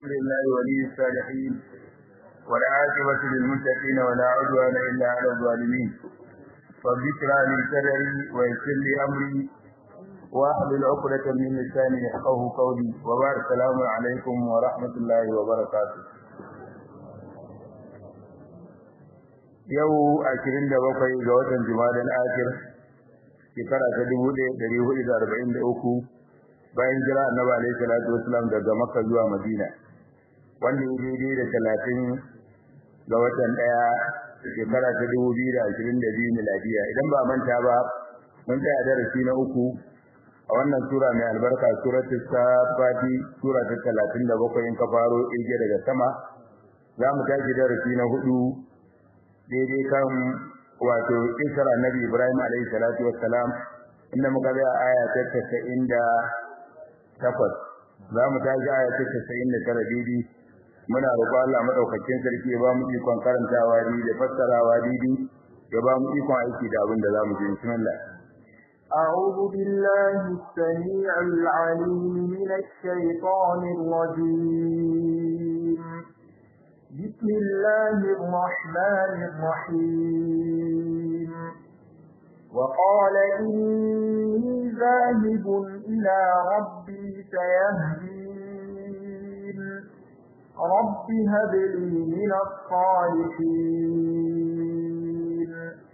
لله ولي الصالحين والعاقبة للمتقين ولا عدوان إلا على الظالمين رب اشرح لي صدري ويسر لي أمري واحلل عقدة من لساني يفقهوا قولي وبارك السلام عليكم ورحمة الله وبركاته yau ashirin da bakwai ga watan Jumadal Akhir shekara ta dubu ɗaya ɗari hudu da arba'in da uku bayan jira annabi alaihi salatu wasalam daga Makka zuwa Madina wanda ya daidai da talatin ga watan ɗaya shekara ta dubu biyu da ashirin da biyu miladiya idan ba manta ba mun tsaya darasi na uku a wannan sura mai albarka suratul safati sura ta talatin da bakwai in ka faro ɗige daga sama za mu tashi darasi na hudu daidai kan wato isra annabi Ibrahim alayhi salatu wassalam inda muka ga aya ta 98 za mu tashi aya ta 99 daidai muna roƙon Allah madaukakin sarki ya ba mu ikon karantawa daidai da fassarawa daidai ya ba mu ikon aiki da abin da za mu ji bismillah أعوذ بالله السميع العليم من الشيطان الرجيم بسم الله الرحمن الرحيم وقال إني ذاهب إلى ربي سيهدين رب هب لي من الصالحين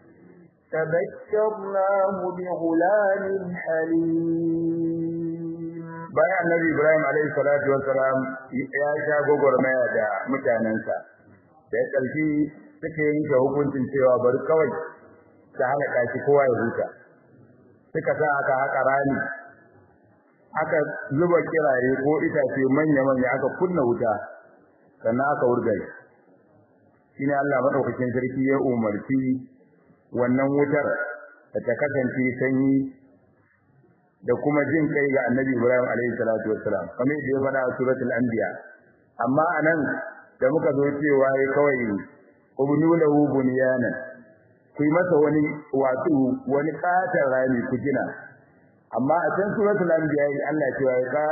فبشرناه بغلام حليم bayan annabi Ibrahim alaihi salatu wassalam ya sha gogormaya da mutanensa da ya ƙarfi suka yanke hukuncin cewa bari kawai ta halaka shi kowa ya huta suka sa aka haƙa rami aka zuba kirare ko itace manya-manya aka kunna wuta sannan aka wurga shi ne Allah maɗaukakin sarki ya umarci wannan wutar da ta kasance sanyi da kuma jin kai ga Annabi Ibrahim alaihi salatu wassalam kamar da ya faɗa a suratul anbiya amma anan da muka zo cewa yayi kawai ubnu lahu bunyana ku masa wani wato wani katar rami ku gina amma a can suratul anbiya Allah ya ce ka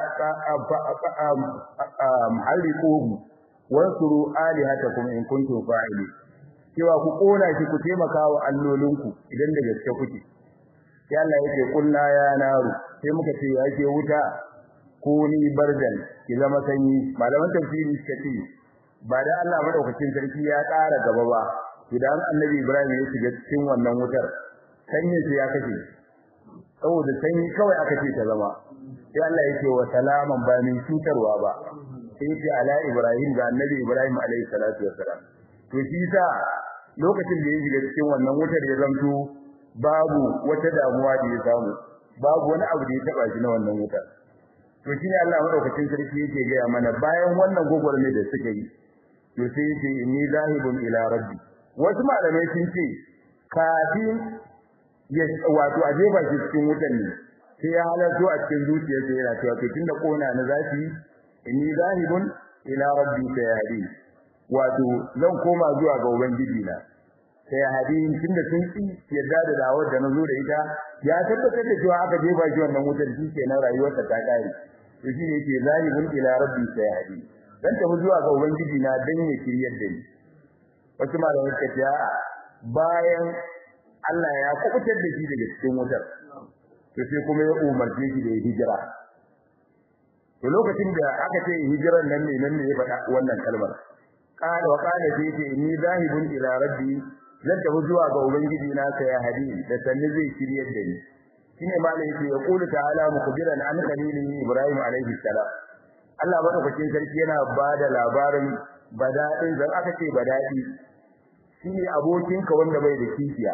ka haliquhu wansuru alihatakum in kuntum fa'ili cewa ku kona shi ku taimaka wa allolinku idan da gaske kuke sai Allah yake kullu ya naru sai muka ce yake wuta ko ni bardan ki zama sanyi malaman tafsiri suka ce ba da Allah madaukakin sarki ya ƙara gaba ba idan annabi Ibrahim ya shiga cikin wannan wutar sanyi sai ya kashe saboda sanyi kawai aka ce ta zama sai Allah yake wa salaman ba min cutarwa ba sai ce ala Ibrahim ga annabi Ibrahim alaihi salatu wassalam to shi sa lokacin da ya shiga cikin wannan wutar ya zanto babu wata damuwa da ya samu babu wani abu da ya taba shi na wannan wuta to shine Allah madaukakin sarki yake ga mana bayan wannan gogorme da suka yi to sai yake inni zahibun ila rabbi wasu malamai sun ce kafin ya wato aje ba shi cikin wutan ne sai ya halarto a cikin zuciyarsa yana cewa to tunda kona na zafi inni zahibun ila rabbi sayadi wato zan koma zuwa ga ubangiji na sai hadin tunda sun ki yadda da dawar da nazo da ita ya tabbatar da cewa aka jefa shi wannan wutar shi kenan rayuwarsa ta kare to shi ne yake zalibun ila rabbi sai hadi dan tafi zuwa ga ubangiji na dan ya kiryar da ni wasu malamai suka ce bayan Allah ya kubutar da shi daga cikin wutar to sai kuma ya umarce shi da hijira to lokacin da aka ce hijiran nan ne nan ne ya faɗa wannan kalmar qala wa qala fi inni zahibun ila rabbi zan tafi zuwa ga ubangiji na sai ya hadi da sanni zai shiryar da ni shine malai yake ya kula ta'ala mukbiran an khalili ibrahim alaihi salam Allah madaukakin sarki yana bada labarin bada'in zan aka ce bada'i shine abokinka wanda bai da kishiya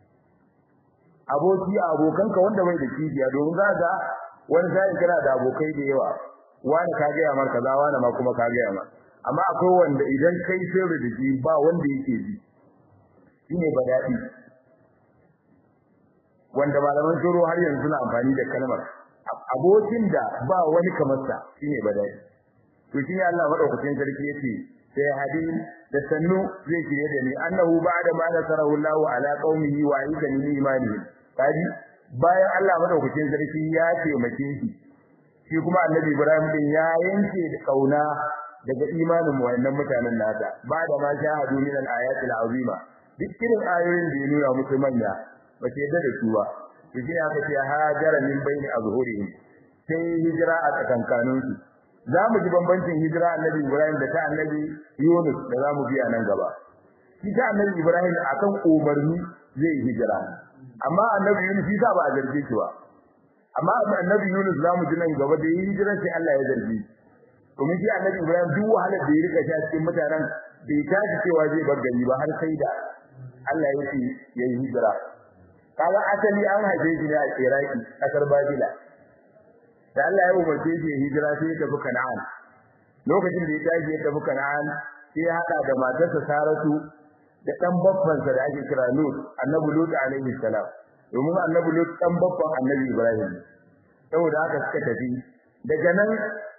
aboki abokanka wanda bai da kishiya domin za ga wani sai kana da abokai da yawa wani ka ga yamar kaza wani ma kuma ka ga yamar amma akwai wanda idan kai sirri da shi ba wanda yake ji shine badadi wanda malaman shuru har yanzu suna amfani da kalmar abokin da ba wani kamar sa shine badadi to shine Allah madaukakin sarki yace sai hadin da sannu zai kire da ni annahu ba'da ma nasarahu Allahu ala qaumihi wa aidan min imani kaji bayan Allah madaukakin sarki ya taimake shi shi kuma annabi Ibrahim din ya yanke da kauna daga imanin wayannan mutanen nasa ba da ma shahadu min al-ayati al-azima duk irin ayoyin da ya nuna musu manya ba ta yadda da su ba to shi aka ce hajara min baini azhurihim sai hijira a tsakankanin su za mu ji bambancin hijira annabi Ibrahim da ta annabi Yunus da za mu biya nan gaba shi ta annabi Ibrahim akan umarni zai hijira amma annabi Yunus shi ba a zarge shi ba amma annabi Yunus za mu ji nan gaba da yi hijira sai Allah ya zarge shi domin shi annabi Ibrahim duk wahalar da ya rika shi a cikin mutanen bai tashi cewa zai bar gari ba har sai da Allah ya ce ya yi hijira kaga asali an haife shi ne a Iraki kasar Babila da Allah ya umarce shi ya hijira sai ya tafi Kana'an lokacin da ya tashi ya tafi Kana'an sai ya hada da matarsa Saratu da dan babbansa da ake kira Lut annabi Lut alaihi salam domin annabi Lut dan babban annabi Ibrahim saboda haka suka tafi daga nan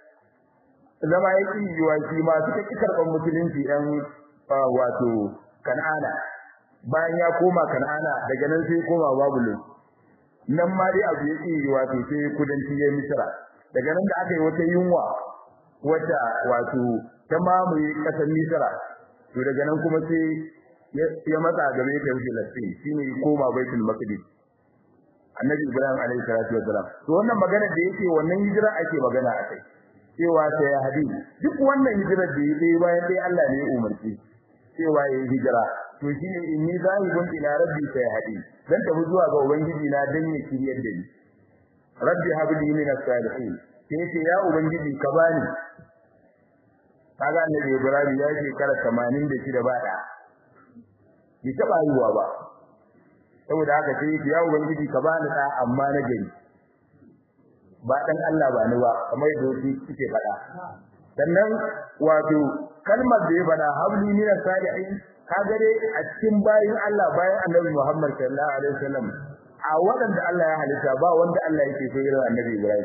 zama ya ƙi yiwa shi ma suka ƙi karɓar musulunci ɗan wato kan'ana bayan ya koma kan'ana daga nan sai koma babulon nan ma dai abu ya ƙi yiwa to sai kudanci ya misira daga nan da aka yi wata yunwa wata wato ta mamaye ƙasar misira to daga nan kuma sai ya matsa gaba ya tafi filastin shine koma baitul maqdis annabi ibrahim alaihi salatu wasalam to wannan magana da yake wannan hijira ake magana akai cewa ta ya hadi duk wannan hijirar da yake bayan dai Allah ne ya umarci cewa ya hijira to shine inni zahibun ila rabbi ta hadi dan tafi zuwa ga ubangiji na dan ya kiryar da ni rabbi habli min as-salihin sai ce ya ubangiji ka bani kaga annabi ibrahim ya ce kara 86 ba da bi taba yiwa ba saboda haka sai ya ubangiji ka bani da amma na gari ba dan Allah ba ni ba kamar yadda wasu suke faɗa sannan wato kalmar da ya faɗa habli min salihin kaga dai a cikin bayin Allah bayan Annabi Muhammad sallallahu alaihi wasallam a waɗanda Allah ya halitta ba wanda Allah yake so irin Annabi Ibrahim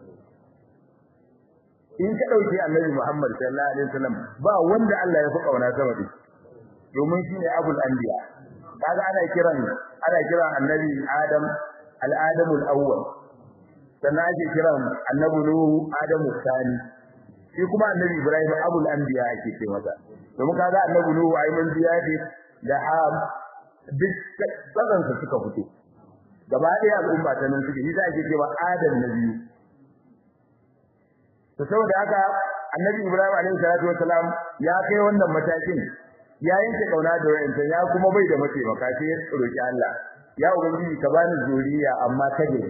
in ka dauki Annabi Muhammad sallallahu alaihi wasallam ba wanda Allah ya fi kauna sama da domin shine abul anbiya kaga ana kiran ana kiran Annabi Adam al-Adamul awwal sannan ake kiran annabi nuhu adamu sani shi kuma annabi ibrahim abul anbiya ake ce masa domin kaga annabi nuhu ai mun biya ce da ham duk tsadan su suka fito gaba ɗaya al'umma ta nan suke shi ake cewa adam na biyu to saboda haka annabi ibrahim alaihi salatu wasalam ya kai wannan matakin ya yanke kauna da wayanta ya kuma bai da mataimaka sai ya roki Allah ya ubangiji ka bani zuriya amma kaje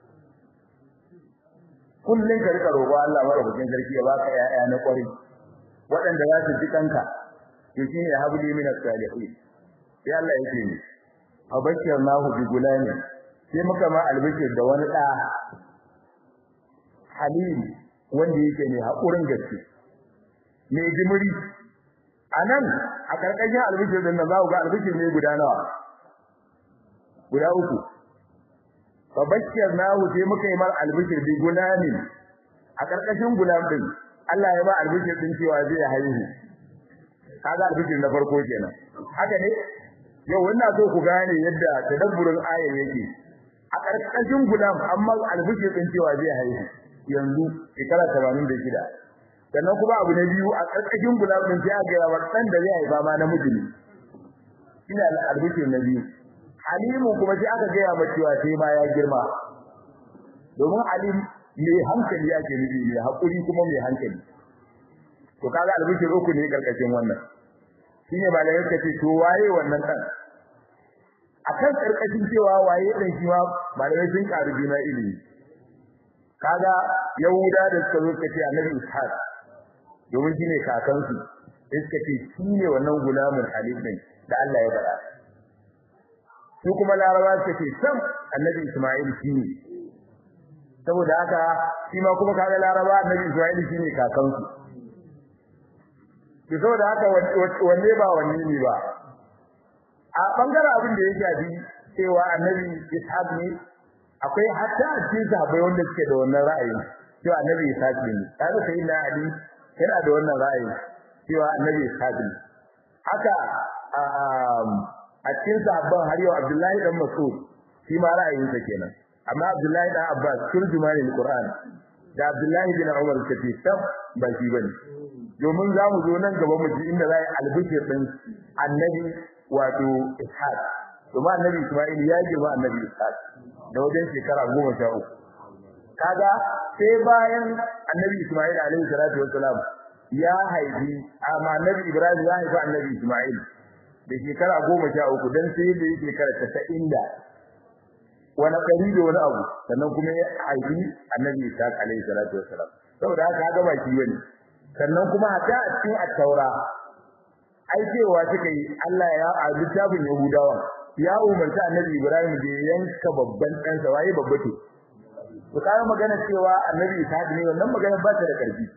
kullun ka rika roƙo Allah madaukakin sarki ya baka ƴaƴa na ƙwari waɗanda za su ji kanka to shine habli min as-salihin sai Allah yake ni abashirnahu bi gulani sai muka ma albishir da wani da halim wanda yake ne hakurin gaske ne jimiri anan a karkashin albishir din nan za ku ga albishir ne guda nawa guda uku fabashirnahu sai muka yi mar albishir bi gulamin a karkashin gulam din Allah ya ba albishir din cewa zai haihu kaga albishir na farko kenan haka ne yau wannan so ku gane yadda tadabburin ayar yake a karkashin gulam amma albishir din cewa zai haihu yanzu shekara 86 sannan kuma abu na biyu a karkashin gulam din sai aka ga dan da zai haifa ma namiji ne ina albishir na biyu Halimu kuma sai aka gaya mata cewa sai ma ya girma. Domin Halim mai hankali yake nufi mai hakuri kuma mai hankali. To kaga albishir uku ne karkashin wannan. Shine malai yake ce to waye wannan dan? Akan karkashin cewa waye dan shi ma malai sun karu juna ilimi. Kaga Yahuda da suka zo suka ce Annabi Ishaq domin shine kakansu. Sai suka ce shine wannan gulamin Halim din da Allah ya faɗa. su kuma laraba suka ce sam annabi Isma'il shine saboda haka shi ma kuma kaga laraba annabi Isma'il shine kakansu to saboda haka wanne ba wanne ne ba a bangaren abin da ya shafi cewa annabi Ishaq ne akwai hatta a cikin sahabbai wanda suke da wannan ra'ayin cewa annabi Ishaq ne kaga sai na Ali yana da wannan ra'ayin cewa annabi Ishaq ne haka a cikin sahabban har yau Abdullahi dan Mas'ud shi ma ra'ayinsa kenan amma Abdullahi dan Abbas turjumani al-Qur'an da Abdullahi bin Umar kace tab ba shi bane domin za mu zo nan gaba mu ji inda za a yi albishir din annabi wato ishaq domin annabi isma'il ya girma annabi ishaq da wajen shekara goma sha uku kaga sai bayan annabi isma'il alaihi salatu wassalam ya haifi amma annabi ibrahim ya haifi annabi isma'il da shekara goma sha uku dan sai da yake shekara tasa'in da wani ɗari da wani abu sannan kuma ya haifi annabi ishaq alaihi salatu wassalam saboda haka haka ba shi bane sannan kuma hatta a cikin at-taura ai cewa suka yi Allah ya a littafin Yahudawa ya umarta annabi Ibrahim da ya yanka babban ɗansa waye babba to to kai magana cewa annabi Ishaq ne wannan magana ba ta da karfi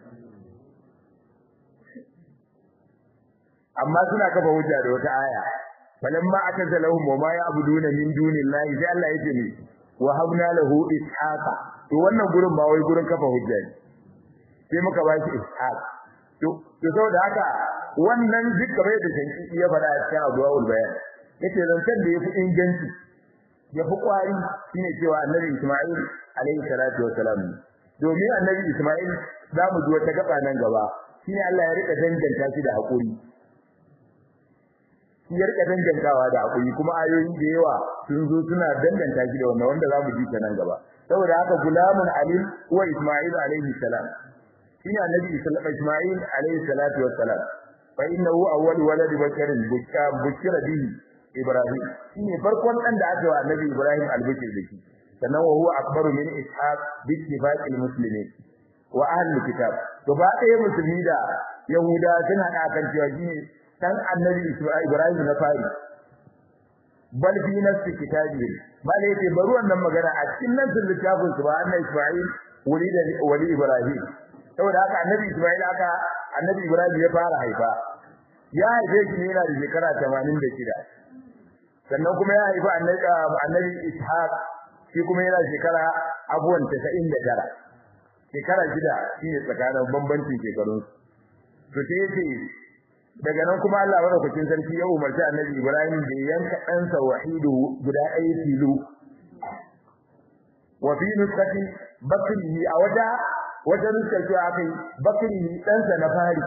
amma suna kafa hujja da wata aya falamma akazalahum wa ma ya'buduna min dunillahi sai Allah yake ne wa habna lahu ishaqa to wannan gurin ba wai gurin kafa hujja ne sai muka ba shi ishaq to to saboda haka wannan duk kamar da shanki ya faɗa a cikin addu'aul bayan yace zancen da yafi inganci yafi kwari shine cewa annabi Isma'il alaihi salatu wassalam domin annabi Isma'il za mu ji wata gaba nan gaba shine Allah ya rika danganta shi da hakuri shi ya rika dangantawa da hakuri kuma ayoyi da yawa sun zo suna danganta shi da wannan wanda za mu ji ta nan gaba saboda haka gulamun alim wa Isma'il alaihi salam shine annabi Isma'il alaihi salatu wassalam fa innahu awwal walad basharin bushira bihi Ibrahim shine farkon dan da aka wa annabi Ibrahim albishir da shi sannan wa huwa akbaru min ishaq bi ittifaqil muslimin wa ahli kitab to ba ɗaya musulmi da yahuda suna da kan cewa shine dan annabi Ibrahim na fari bal fi nafsi kitabi bal yake bari wannan magana a cikin nan littafin su ba annabi Isma'il wali da wali Ibrahim saboda haka annabi Isma'il aka annabi Ibrahim ya fara haifa ya haife shi ne yana da shekara 86 sannan kuma ya haifi annabi annabi Ishaq shi kuma yana shekara abuwan 99 shekara shida shine tsakanin bambancin shekarun to sai yace daga nan kuma Allah madaukakin sarki ya umarci annabi Ibrahim da yanka ɗansa wahidu guda ɗaya tilo wa fi nuskati bakrihi a wata wata nuskar cewa akai bakrihi ɗansa na fari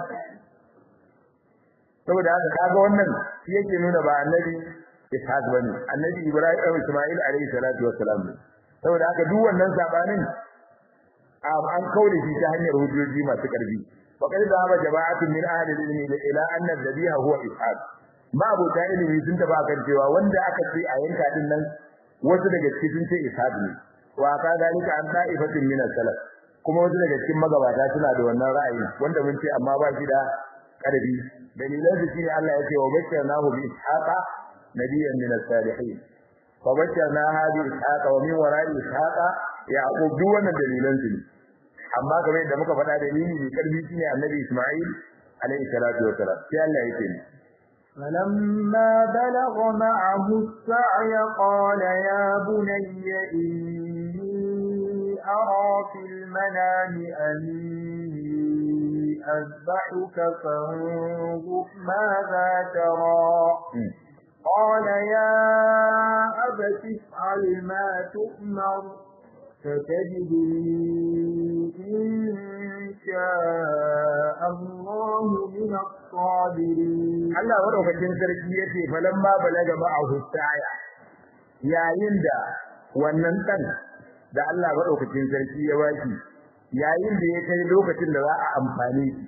saboda haka kaga wannan shi yake nuna ba annabi Ishaq bane annabi Ibrahim Isma'il alayhi salatu wassalam saboda haka duk wannan sabanin an kaure shi ta hanyar hujjoji masu karfi faqad dhahaba jama'atun min ahli al-ilmi ila anna dhabiha huwa Ishaq ma abu ta ilimi sun taba kan cewa wanda aka ce a yanka din nan wasu daga cikin sun ce Ishaq ne wa ka dalika an da'ifatin min al-salaf kuma wasu daga cikin magabata suna da wannan ra'ayi wanda mun ce amma ba shi da karfi dalilan su shine Allah ya ce wa bashirnahu bi ishaqa nabiyyan min as-salihin fa bashirna hadi ishaqa wa min wara'i ishaqa yaqub duk wannan dalilan su ne amma kamar yadda muka faɗa dalili ne karfi shine annabi Isma'il alayhi salatu wa salam sai Allah yake ni فلما بلغ معه السعي قال يا بني إني أرى في المنام أني أذبحك فانظر ماذا ترى قال يا أبت افعل ما تؤمر فتجدني إن شاء الله من الصابرين Allah madaukakin sarki yace falamma balaga ma'ahu sa'ya yayin da wannan dan da Allah madaukakin sarki ya baki yayin da ya kai lokacin da za a amfane shi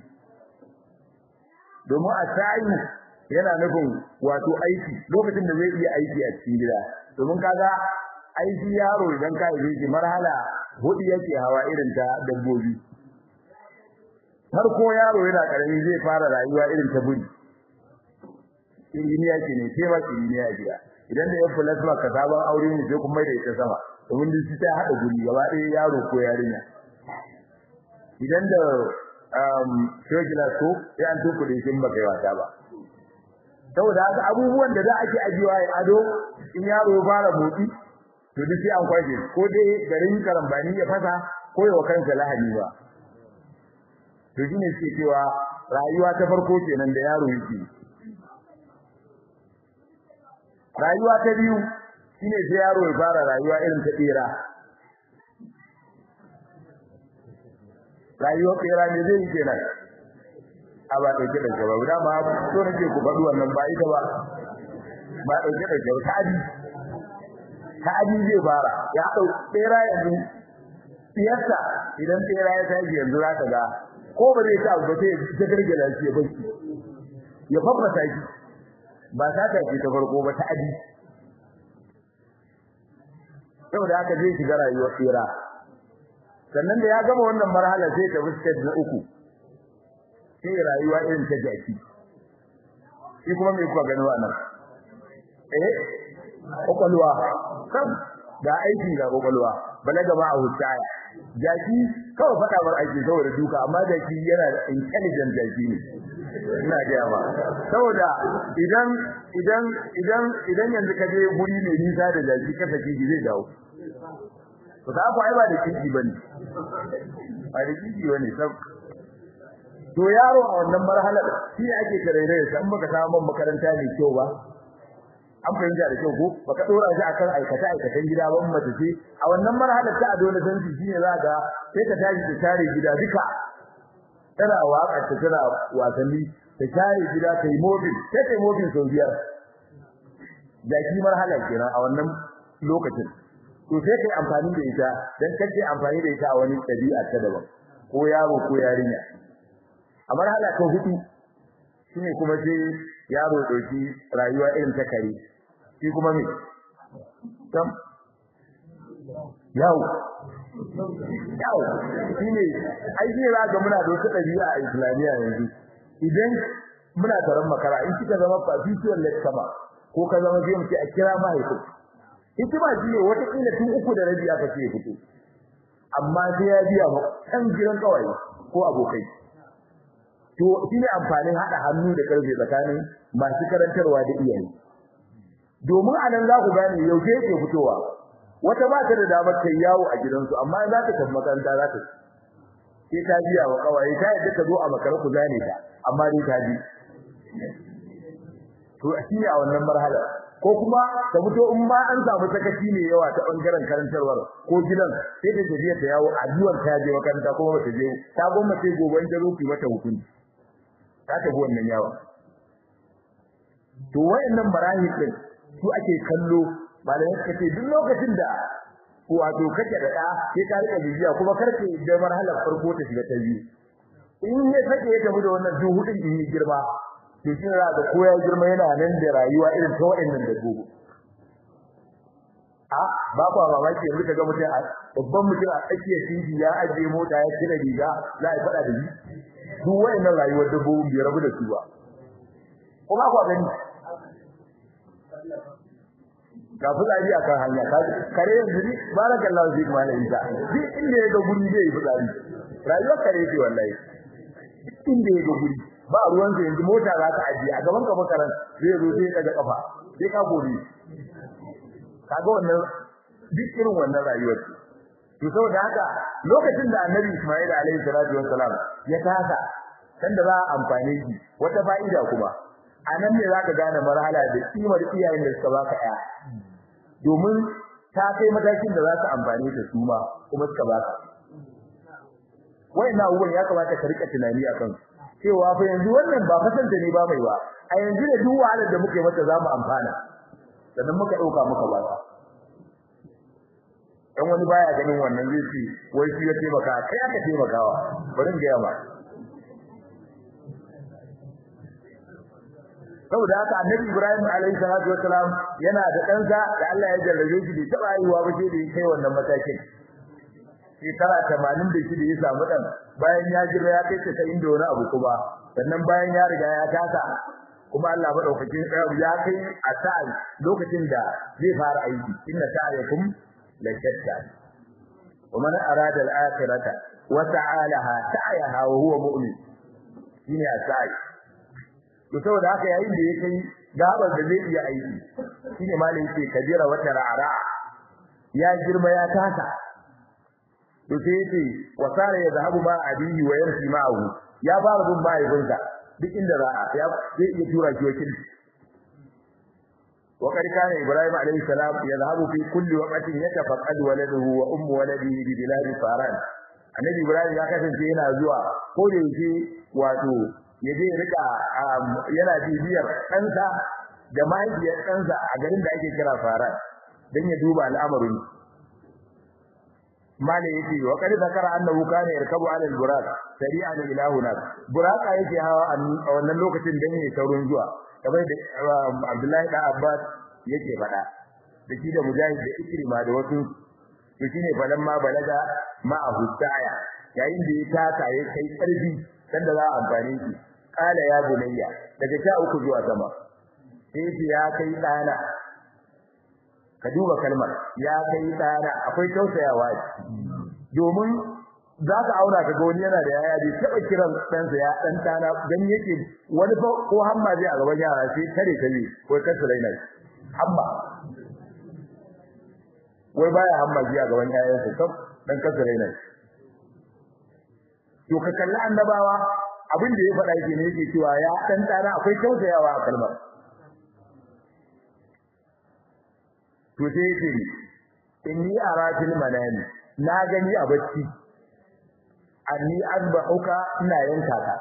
domin a sa'i yana nufin wato aiki lokacin da zai iya aiki a cikin gida domin kaga aiki yaro idan ka yi shi marhala hudu yake hawa irin ta dabbobi har ko yaro yana karami zai fara rayuwa irin ta buri injiniya ke ne sai ba injiniya gida idan da ya plasma ka sabon aure ne sai kuma da ita sama domin duk ta hada guri gaba ɗaya yaro ko yarinya idan da um shogila ko sai an tuku da shin baka yi wata ba saboda haka abubuwan da za a ke ajiwa ya ado in yaro ya fara motsi to duk sai an kwaje ko dai garin karambani ya fasa ko ya kansa lahani ba to shine suke cewa rayuwa ta farko kenan da yaro yake rayuwa ta biyu shine sai yaro ya fara rayuwa irin ta tsira rayuwar tsira ne zai yi kenan a ba dauke da gaba da ma so nake ku faɗi wannan ba ita ba ba dauke da gaba ta'adi ta'adi zai fara ya dau tsera yanzu siyasa idan tsera ya tashi yanzu za ka ga ko ba zai ta abu ba sai ya gargala shi ya bashi ya fafasa shi ba ta ta ce ta farko ba ta'adi saboda haka zai shiga rayuwar tsira sannan da ya gama wannan marhala sai ta fuskar na uku sai rayuwa irin ta jaki shi kuma me kuka gani wannan eh kokolwa kan ga aiki ga kokolwa balaga ma a hutaya jaki kawai fada bar aiki saboda duka amma jaki yana da intelligent jaki ne ina ga ba saboda idan idan idan idan yanzu ka je guri mai nisa da jaki ka saki zai dawo to ka fa ai ba da kiki bane ba da kiki bane sab to yaro a wannan marhalar shi ake tarere sa in baka samu makaranta mai kyau ba an fahimta da kyau ko baka dora shi akan aikata aikatan gida ba mace ce a wannan marhalar ta adole san shi shine zaka sai ka tashi da tare gida duka tana waka ta tana wasanni ta tare gida kai mobile sai kai mobile sau biyar da shi marhalar kenan a wannan lokacin to sai kai amfani da ita dan kace amfani da ita a wani dabi'a ta daban ko yaro ko yarinya a marhala ta hudu shine kuma sai yaro dauki rayuwa irin ta kare shi kuma me tam yau yau shine ai shi za ga muna da wata dabi'a a islamiya yanzu idan muna taron makara in kika zama fafisuwar lekkama ko ka zama zai mu ce a kira mahaifin hikima shi ne wata kila tun uku da rabi aka ce fito amma sai ya biya ba kan gidan kawai ko abokai to shine amfanin hada hannu da karfe tsakanin masu karantarwa da iyaye domin anan za ku gane yaushe yake fitowa wata ba ta da damar kai yawo a gidansu amma za ta tafi makaranta za ta sai ta biya wa kawai ta yadda ka zo a makara ku zane ta amma dai ta bi to shine a wannan marhala ko kuma ta fito in ma an samu sakaci ne yawa ta bangaren karantarwar ko gidan sai ta tafiya ta yawo a duwan ta je makaranta kuma ba ta je ta goma sai gobe in ta zo ki mata hukunci ta tafi wannan yawa to wayannan marahil din su ake kallo malamai suka ce duk lokacin da wato kake da ɗa sai ka rika bibiya kuma karke da marhalar farko ta shiga ta biyu in ya sake ya tafi da wannan duk hudun in yi girma to shi ne da ko ya girma yana nan da rayuwa irin ta wayannan da gobe a ba kwa mamaki yanzu kaga mutum a babban mutum a tsakiyar titi ya ajiye mota ya kira riga za a faɗa da shi duk wayannan rayuwar dabbobin bai rabu da su ba ko ba kwa gani ga fitsari a kan hanya kare yanzu ni barakallahu fi malam isa duk inda ya ga guri zai yi fitsari rayuwar kare ce wallahi duk inda ya ga guri ba ruwan sa yanzu mota za ta ajiye a gaban ka makaran zai zo sai daga kafa sai ka gori kaga wannan duk irin wannan rayuwar to saboda haka lokacin da annabi Isma'il alaihi salatu wassalam ya tasa sanda za a amfane shi wata fa'ida kuma anan ne zaka gane marhala da kimar iyayen da suka baka ɗaya domin ta kai matakin da za ka amfane ta su ma kuma suka baka wayannan abubuwan ya kamata ka rika tunani akan cewa fa yanzu wannan ba fasanta ne ba mai ba a yanzu da duk wahalar da muke mata za mu amfana sannan muka ɗauka muka ba ta dan wani baya ganin wannan zai ce wai shi ya taimaka kai aka taimakawa bari in ga ma saboda haka annabi Ibrahim alaihi salatu wasalam yana da ɗansa da Allah ya jarrabe shi bai taɓa haihuwa ba sai da ya kai wannan matakin shekara tamanin da shi da ya samu ɗan bayan ya jira ya kai ta inda wani abu kuma sannan bayan ya riga ya tasa kuma Allah madaukakin ya kai a sa'i lokacin da zai fara aiki inna sa'yakum la shatta wa man arada al-akhirata wa ta'alaha sa'yaha wa huwa mu'min shine a sa'i to saboda haka yayin da ya kai gabar da zai iya aiki shine malai yake kabira wata ra'ara ya girma ya tasa to sai yace wa sara ya zahabu ma abihi wa yarsi ma'ahu ya fara bin mahaifinsa duk inda ra'a ya zai iya tura shi wakil wa qad kana ibrahim alayhi salam yadhhabu fi kulli waqtin yatafaqqad waladuhu wa ummu waladihi bi bilad faran annabi ibrahim ya kasance yana zuwa ko da yake wato ya je rika yana bibiyar ɗansa da mahaifiyar ɗansa a garin da ake kira fara don ya duba al'amarin mala yake wa qad zakara annahu kana yarkabu ala al-buraq sari'an ila hunak buraqa yake hawa a wannan lokacin dan yayi saurin zuwa kamar da Abdullahi da Abbas yake faɗa da shi da Mujahid da Ikrima da wasu to shine falan ma balaga ma ahustaya yayin da ya taka ya kai karfi sanda za a amfani shi kala ya bunayya daga sha uku zuwa sama sai ya kai tsana ka duba kalmar ya kai tsana akwai tausayawa domin za ka aura ka ga wani yana da yaya bai taɓa kiran ɗansa ya ɗan tana dan yake wani fa ko hamma zai a gaban yara sai kare kare ko kasu raina hamma wai baya hamma ji a gaban yayansa kam dan kasu raina to ka kalli annabawa abin da ya faɗa yake ne yake cewa ya ɗan tana akwai tausayawa a kalmar to sai yake inni aratil manani na gani a bacci anni azbahuka ina yanka ka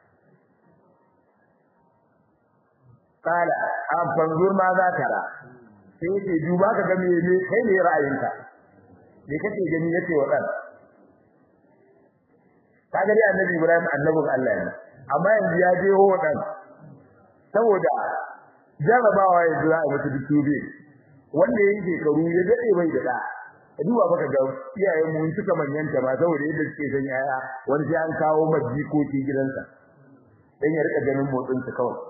kala an fanzur ma za ka ra sai yake duba ka ga me ne kai ne ra'ayinka me kake gani yace wa dan ka gari annabi Ibrahim annabin Allah ne amma yanzu ya je ho dan saboda jarabawa yanzu za a mutu duk wanda ya yi shekaru ya dade bai da da duba baka ga iyayen mu suka manyanta ba saboda yadda suke san yaya wani sai an kawo majikoki gidansa dan ya rika ganin motsin su kawai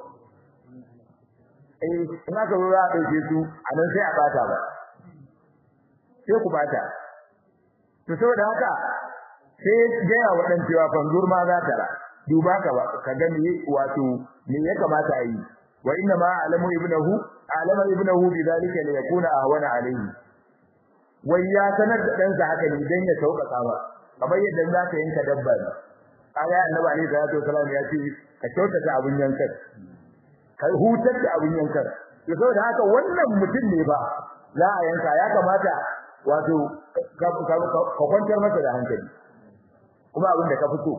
eh in aka zo za a dauke su a nan sai a bata ba sai ku bata to saboda haka sai gaya wa dan cewa fanzur ma za ta ra duba ka ba ka ga me wato me ya kamata a yi wa inna ma alamu ibnahu alama ibnahu bidalika li yakuna ahwana alayhi wai ya sanar da ɗansa haka ne dan ya sauƙaƙa ba kamar yadda za ka yanka dabba ne kaga annabi alaihi salatu wasallam ya ce ka kyautata abun yankan ka hutar da abun yankan to saboda haka wannan mutum ne ba za a yanka ya kamata wato ka kwantar masa da hankali kuma abin da ka fito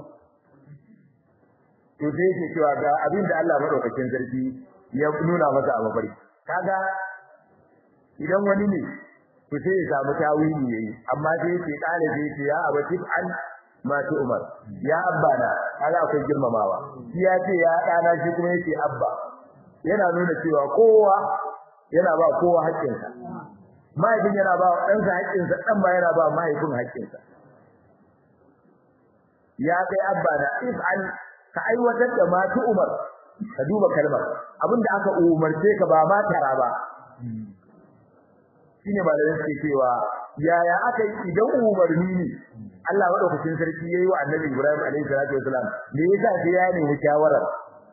to sai yake cewa ga abin da Allah madaukakin sarki ya nuna masa a mafarki kaga idan wani ne to sai ya samu tawili yayi amma sai yake kale sai yake ya abati an ma tu umar ya abba na kaga akwai girmamawa shi ya ce ya dana shi kuma yake abba yana nuna cewa kowa yana ba kowa haƙƙinsa mahaifin yana ba ɗansa haƙƙinsa ɗan ma yana ba mahaifin haƙƙinsa ya kai abba na if'al ka aiwatar da ma tu umar ka duba kalmar abinda aka umarce ka ba ma tara ba shine malamin suke cewa yaya aka yi idan umarni ne Allah madaukakin sarki yayi wa Annabi Ibrahim alaihi salatu wasalam me yasa sai ya nemi shawarar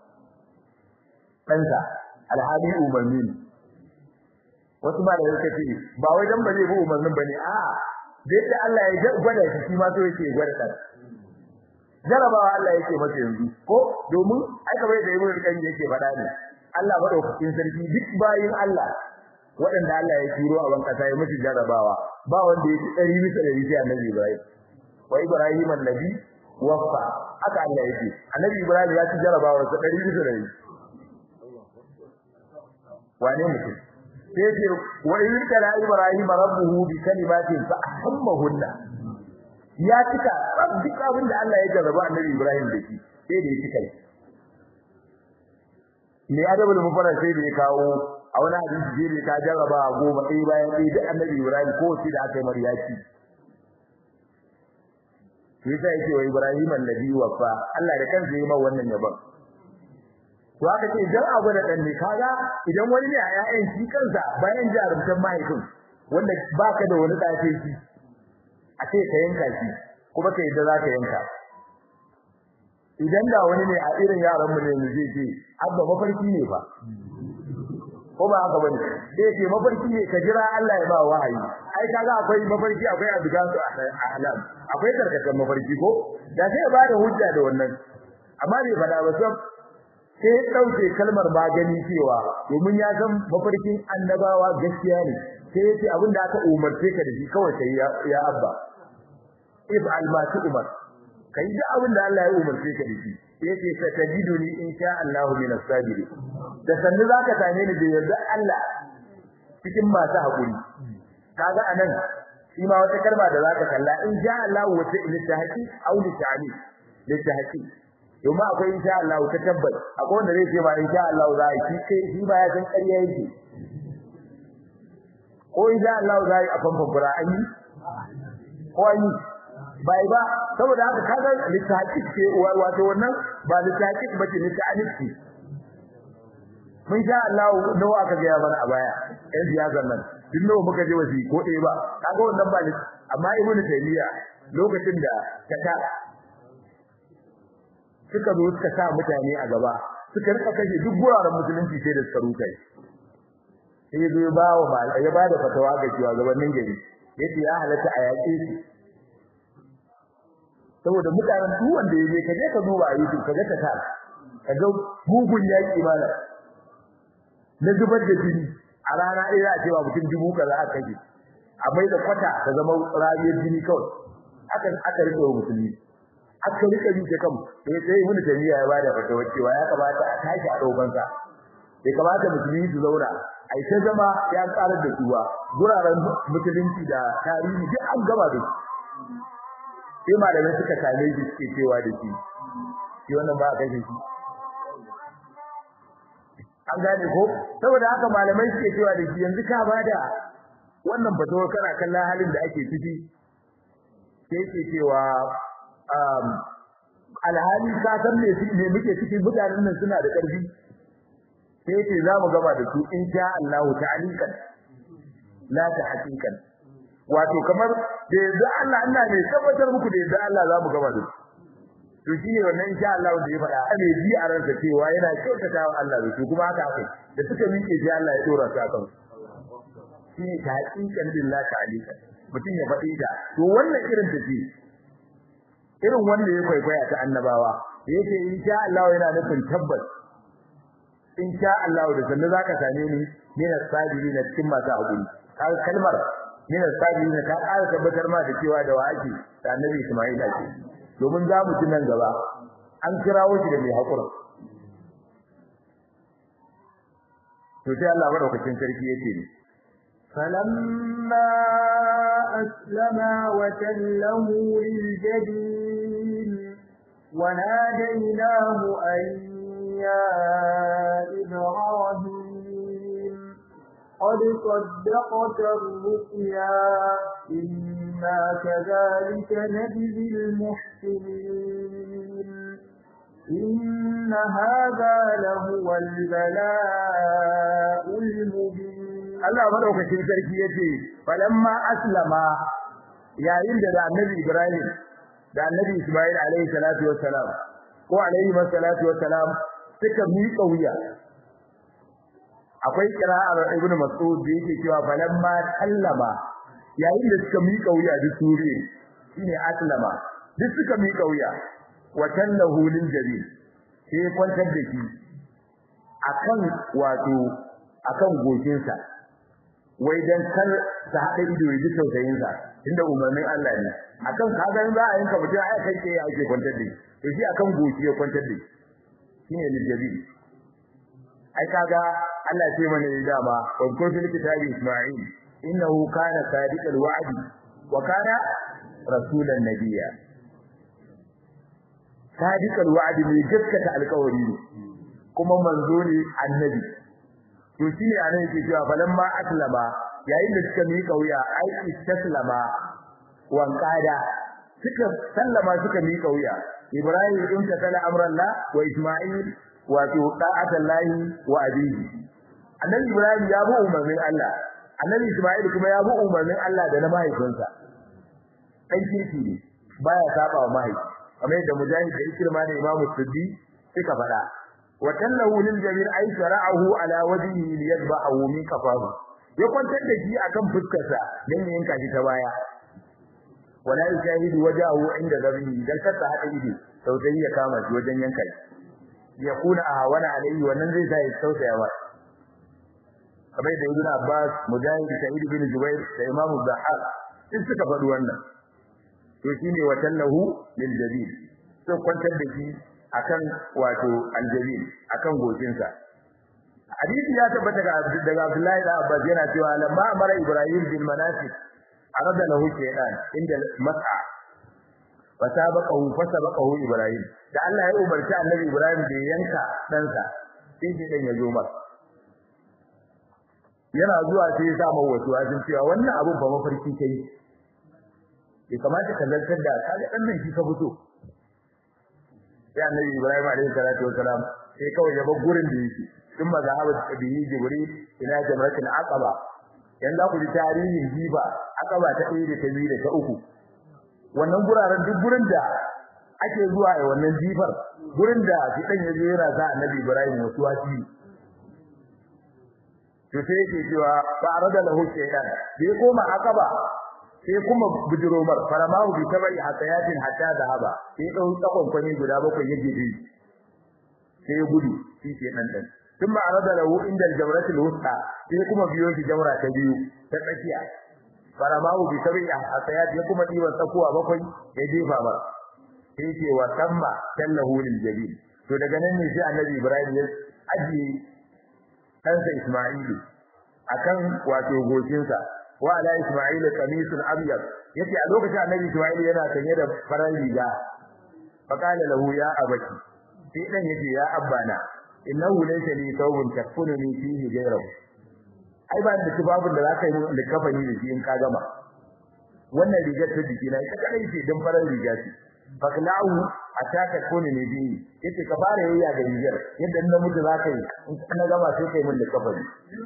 ɗansa alhali umarni ne wasu malamin suka ce ba wai dan ba zai bi umarnin bane a da yadda Allah ya gwada shi shi ma so yake gwada ɗan jarabawa Allah yake masa yanzu ko domin aka bai da ibn kan yake faɗa ne Allah madaukakin sarki duk bayin Allah waɗanda Allah ya turo a bankasa ya musu jarabawa ba wanda yake ɗari bisa ɗari sai annabi Ibrahim wa Ibrahim annabi waffa aka Allah yake annabi Ibrahim ya ci jarabawa sa ɗari bisa ɗari wane mutum sai ce wa in kana Ibrahim rabbuhu bi kalimatin fa ahammahunna ya cika duk abin da Allah ya jarraba annabi Ibrahim da shi sai da ya cika ne adabul mufarrad sai da ya kawo a wani hadisi jere ta jarraba goma ɗaya bayan ɗaya duk annabi Ibrahim ko shi da aka yi mariyaki shi yasa yake wa Ibrahim annabi wafa Allah da kansa yi mai wannan yabon to aka ce dan abu da dan ne kaga idan wani ne a ƴaƴan shi kansa bayan jarumtan mahaifin wanda baka da wani dace shi a ce ka yanka shi kuma kai da zaka yanka idan da wani ne a irin yaran mu ne mu zai ce abba mafarki ne fa ko ba haka bane sai ce mafarki ne ka jira Allah ya ba wahayi ai kaga akwai mafarki akwai abigansu ahlam akwai karkatan mafarki ko da sai ya bada hujja da wannan amma bai fada ba sai sai ya dauke kalmar magani cewa domin ya san mafarkin annabawa gaskiya ne sai ya ce abinda aka umarce ka da shi kawai sai ya abba if almatu umar kai da abinda Allah ya umarce ka da shi yace satajiduni insha Allah min as-sabirin da sanni zaka same ni da yarda Allah cikin masu hakuri kaga anan shi ma wata kalma da zaka kalla insha Allah wata iltihaqi aw litani litihaqi domin akwai insha Allah ta tabbas akwai wanda zai ce ba insha Allah za a yi kai shi ba ya san ƙarya yake ko insha Allah za a yi a famfan fura an yi ko an yi bai ba saboda haka kaga litahqiq ce wato wannan ba litahqiq bace litahqiq ce mun sha Allah nawa aka ga mana a baya ɗan siyasar nan duk nawa muka je wasi ko ɗaya ba kaga wannan ba amma ibnu taymiya lokacin da ta suka zo suka sa mutane a gaba suka rika kashe duk guraren musulunci sai da suka rukai sai ya zo ya ba wa ya ba da fatawa ga cewa gabanin gari yace ya halatta a yaƙe su saboda mutanen duk wanda yaje kaje ka duba a YouTube kaga ta ta kaga gugun yaki mana na zubar da jini a rana ɗaya za a ce ba mutum dubu kaza aka kashe a mai da kwata ta zama rayuwar jini kawai aka aka rike wa musulmi aka rike bi ta kan sai sai ibnu taymiya ya bada fatawa cewa ya kamata a tashi a dogon sa bai kamata musulmi su zauna ai ta zama ya karar da suwa guraren musulunci da tarihi duk an gaba da su sai malamai suka same shi suke cewa da shi shi wannan ba a kashe shi an gane ko saboda haka malamai suke cewa da shi yanzu ka bada wannan fatawa kana kallon halin da ake ciki sai ke cewa um alhali ka san me me muke cikin mutanen nan suna da ƙarfi sai ce za mu gaba da su insha Allah ta'alikan la ta hakikan wato kamar da yanzu Allah ina ne tabbatar muku da yanzu Allah za mu gaba da su to shi ne wannan insha Allah da ya faɗa ane ji a ransa cewa yana kyautata wa Allah da su kuma haka aka da suka miƙe sai Allah ya dora su akan shi ne ta hakikan billah ta'alika mutum ya faɗi ta to wannan irin tafi irin wanda ya kwaikwaya ta annabawa yake insha Allah yana nufin tabbas insha Allah da sannan zaka same ni min as-sabirin cikin masu hakuri kai kalmar min as-sabirin ta ƙara tabbatar ma da cewa da waki da annabi Isma'il ake domin za mu nan gaba an kirawo shi da mai hakuri to sai Allah madaukakin sarki yake ni فلما أسلما وتله للجبين وناديناه أن يا إبراهيم قد صدقت الرؤيا إنا كذلك نجزي المحسنين إن هذا لهو البلاء المبين Allah madaukakin sarki yace falamma aslama yayin da annabi Ibrahim da annabi Ismail alaihi salatu wassalam ko alaihi salatu wassalam suka miƙa wuya akwai qira'ar Ibn Mas'ud da yake cewa falamma sallama yayin da suka miƙa wuya duk sure shine aslama duk suka miƙa wuya wa tallahu lil jabil sai kwantar da shi akan wato akan goshinsa wai dan kar ta hada ido ya ji tausayin sa inda umarnin Allah ne akan kaga in za a yanka mutum ai kai ke ake kwantar da shi to shi akan goshi ya kwantar da shi shine lijabi ai kaga Allah ce mana ne dama wa kun fil kitabi Isma'il innahu kana sadiqal wa'di wa kana rasulan nabiyya sadiqal wa'di ne gaskata alƙawari ne kuma manzo ne annabi to shine anan yake cewa falamma aslama yayin da suka mika wuya ai istaslama wan qada suka sallama suka mika wuya ibrahim in ta kala amran la wa isma'il wa ta'atan lahi wa abihi annabi ibrahim ya bi umarnin Allah annabi isma'il kuma ya bi umarnin Allah da na mahaifinsa dan kirki ne baya saba wa mahaifi kamar yadda mujahid da ikrima da imamu suddi suka faɗa وتله للجميل أي شرعه على وجهه ليتبعه من كفاه ya kwantar da shi akan fuskarsa dan yanka shi ta baya wala yashahidu wajahu inda zabihi dan kasa hada ido tausayi ya kama shi wajen yanka shi ya kuna a wana alai wannan zai sa ya tausaya wa kamar da ibn Abbas Mujahid Sa'id bin Jubair da Imam Zahar din suka faɗi wannan to shine watallahu lil jabil to kwantar da shi akan wato aljabil akan gojinsa hadisi ya tabbata daga Abdullahi da Abbas yana cewa lamma amara Ibrahim bil manasik arada lahu shaytan inda mas'a fasabaqahu fasabaqahu Ibrahim da Allah ya umarci Annabi Ibrahim da yanka ɗansa sai shi dan ya zo masa yana zuwa sai ya sa mawa wasu wajen cewa wannan abun ba mafarki kai bai kamata ka zartar da kaga dan nan shi ka fito sai Annabi Ibrahim alaihi salatu wasalam sai kawai ya bar gurin da yake ثم ذهب به جبريل الى جمرة العقبة yanzu ku ji tarihin jiba akaba ta ɗaya da ta biyu da ta uku wannan guraren duk gurin da ake zuwa a wannan jifar gurin da shi dan ya jera sa annabi Ibrahim wasu wasi to sai yake cewa fa arada lahu shaytan bai koma akaba sai kuma bujiromar faramahu bi tabai hakayatin hatta zahaba sai dau tsakon kwani guda bakwai yake bi sai gudu shi ke dan dan ثم عرض له عند الجمرة الوسطى sai kuma biyo shi jamra ta biyu ta tsakiya faramahu bi sabi asayat ya kuma diban tsakuwa bakwai ya jefa ba sai ce wa tamma sallahu lil jabil to daga nan ne sai annabi ibrahim ya aji kansa isma'ilu akan wato gocinsa wa ala isma'il qamisun abyad yace a lokacin annabi isma'il yana sanye da farar riga fa qala lahu ya abaki sai dan yace ya abbana innahu laysa li thawbun takfununi fihi ghayruhu ai ba da tubabun da zaka yi mun likafani da shi in ka gama wannan rigar ta jiki na ita kadai ce dan farar riga ce faklahu ataka kuni ne bi yace ka fara yayya ga rigar yadda na mutu zaka yi in na gama sai kai mun likafani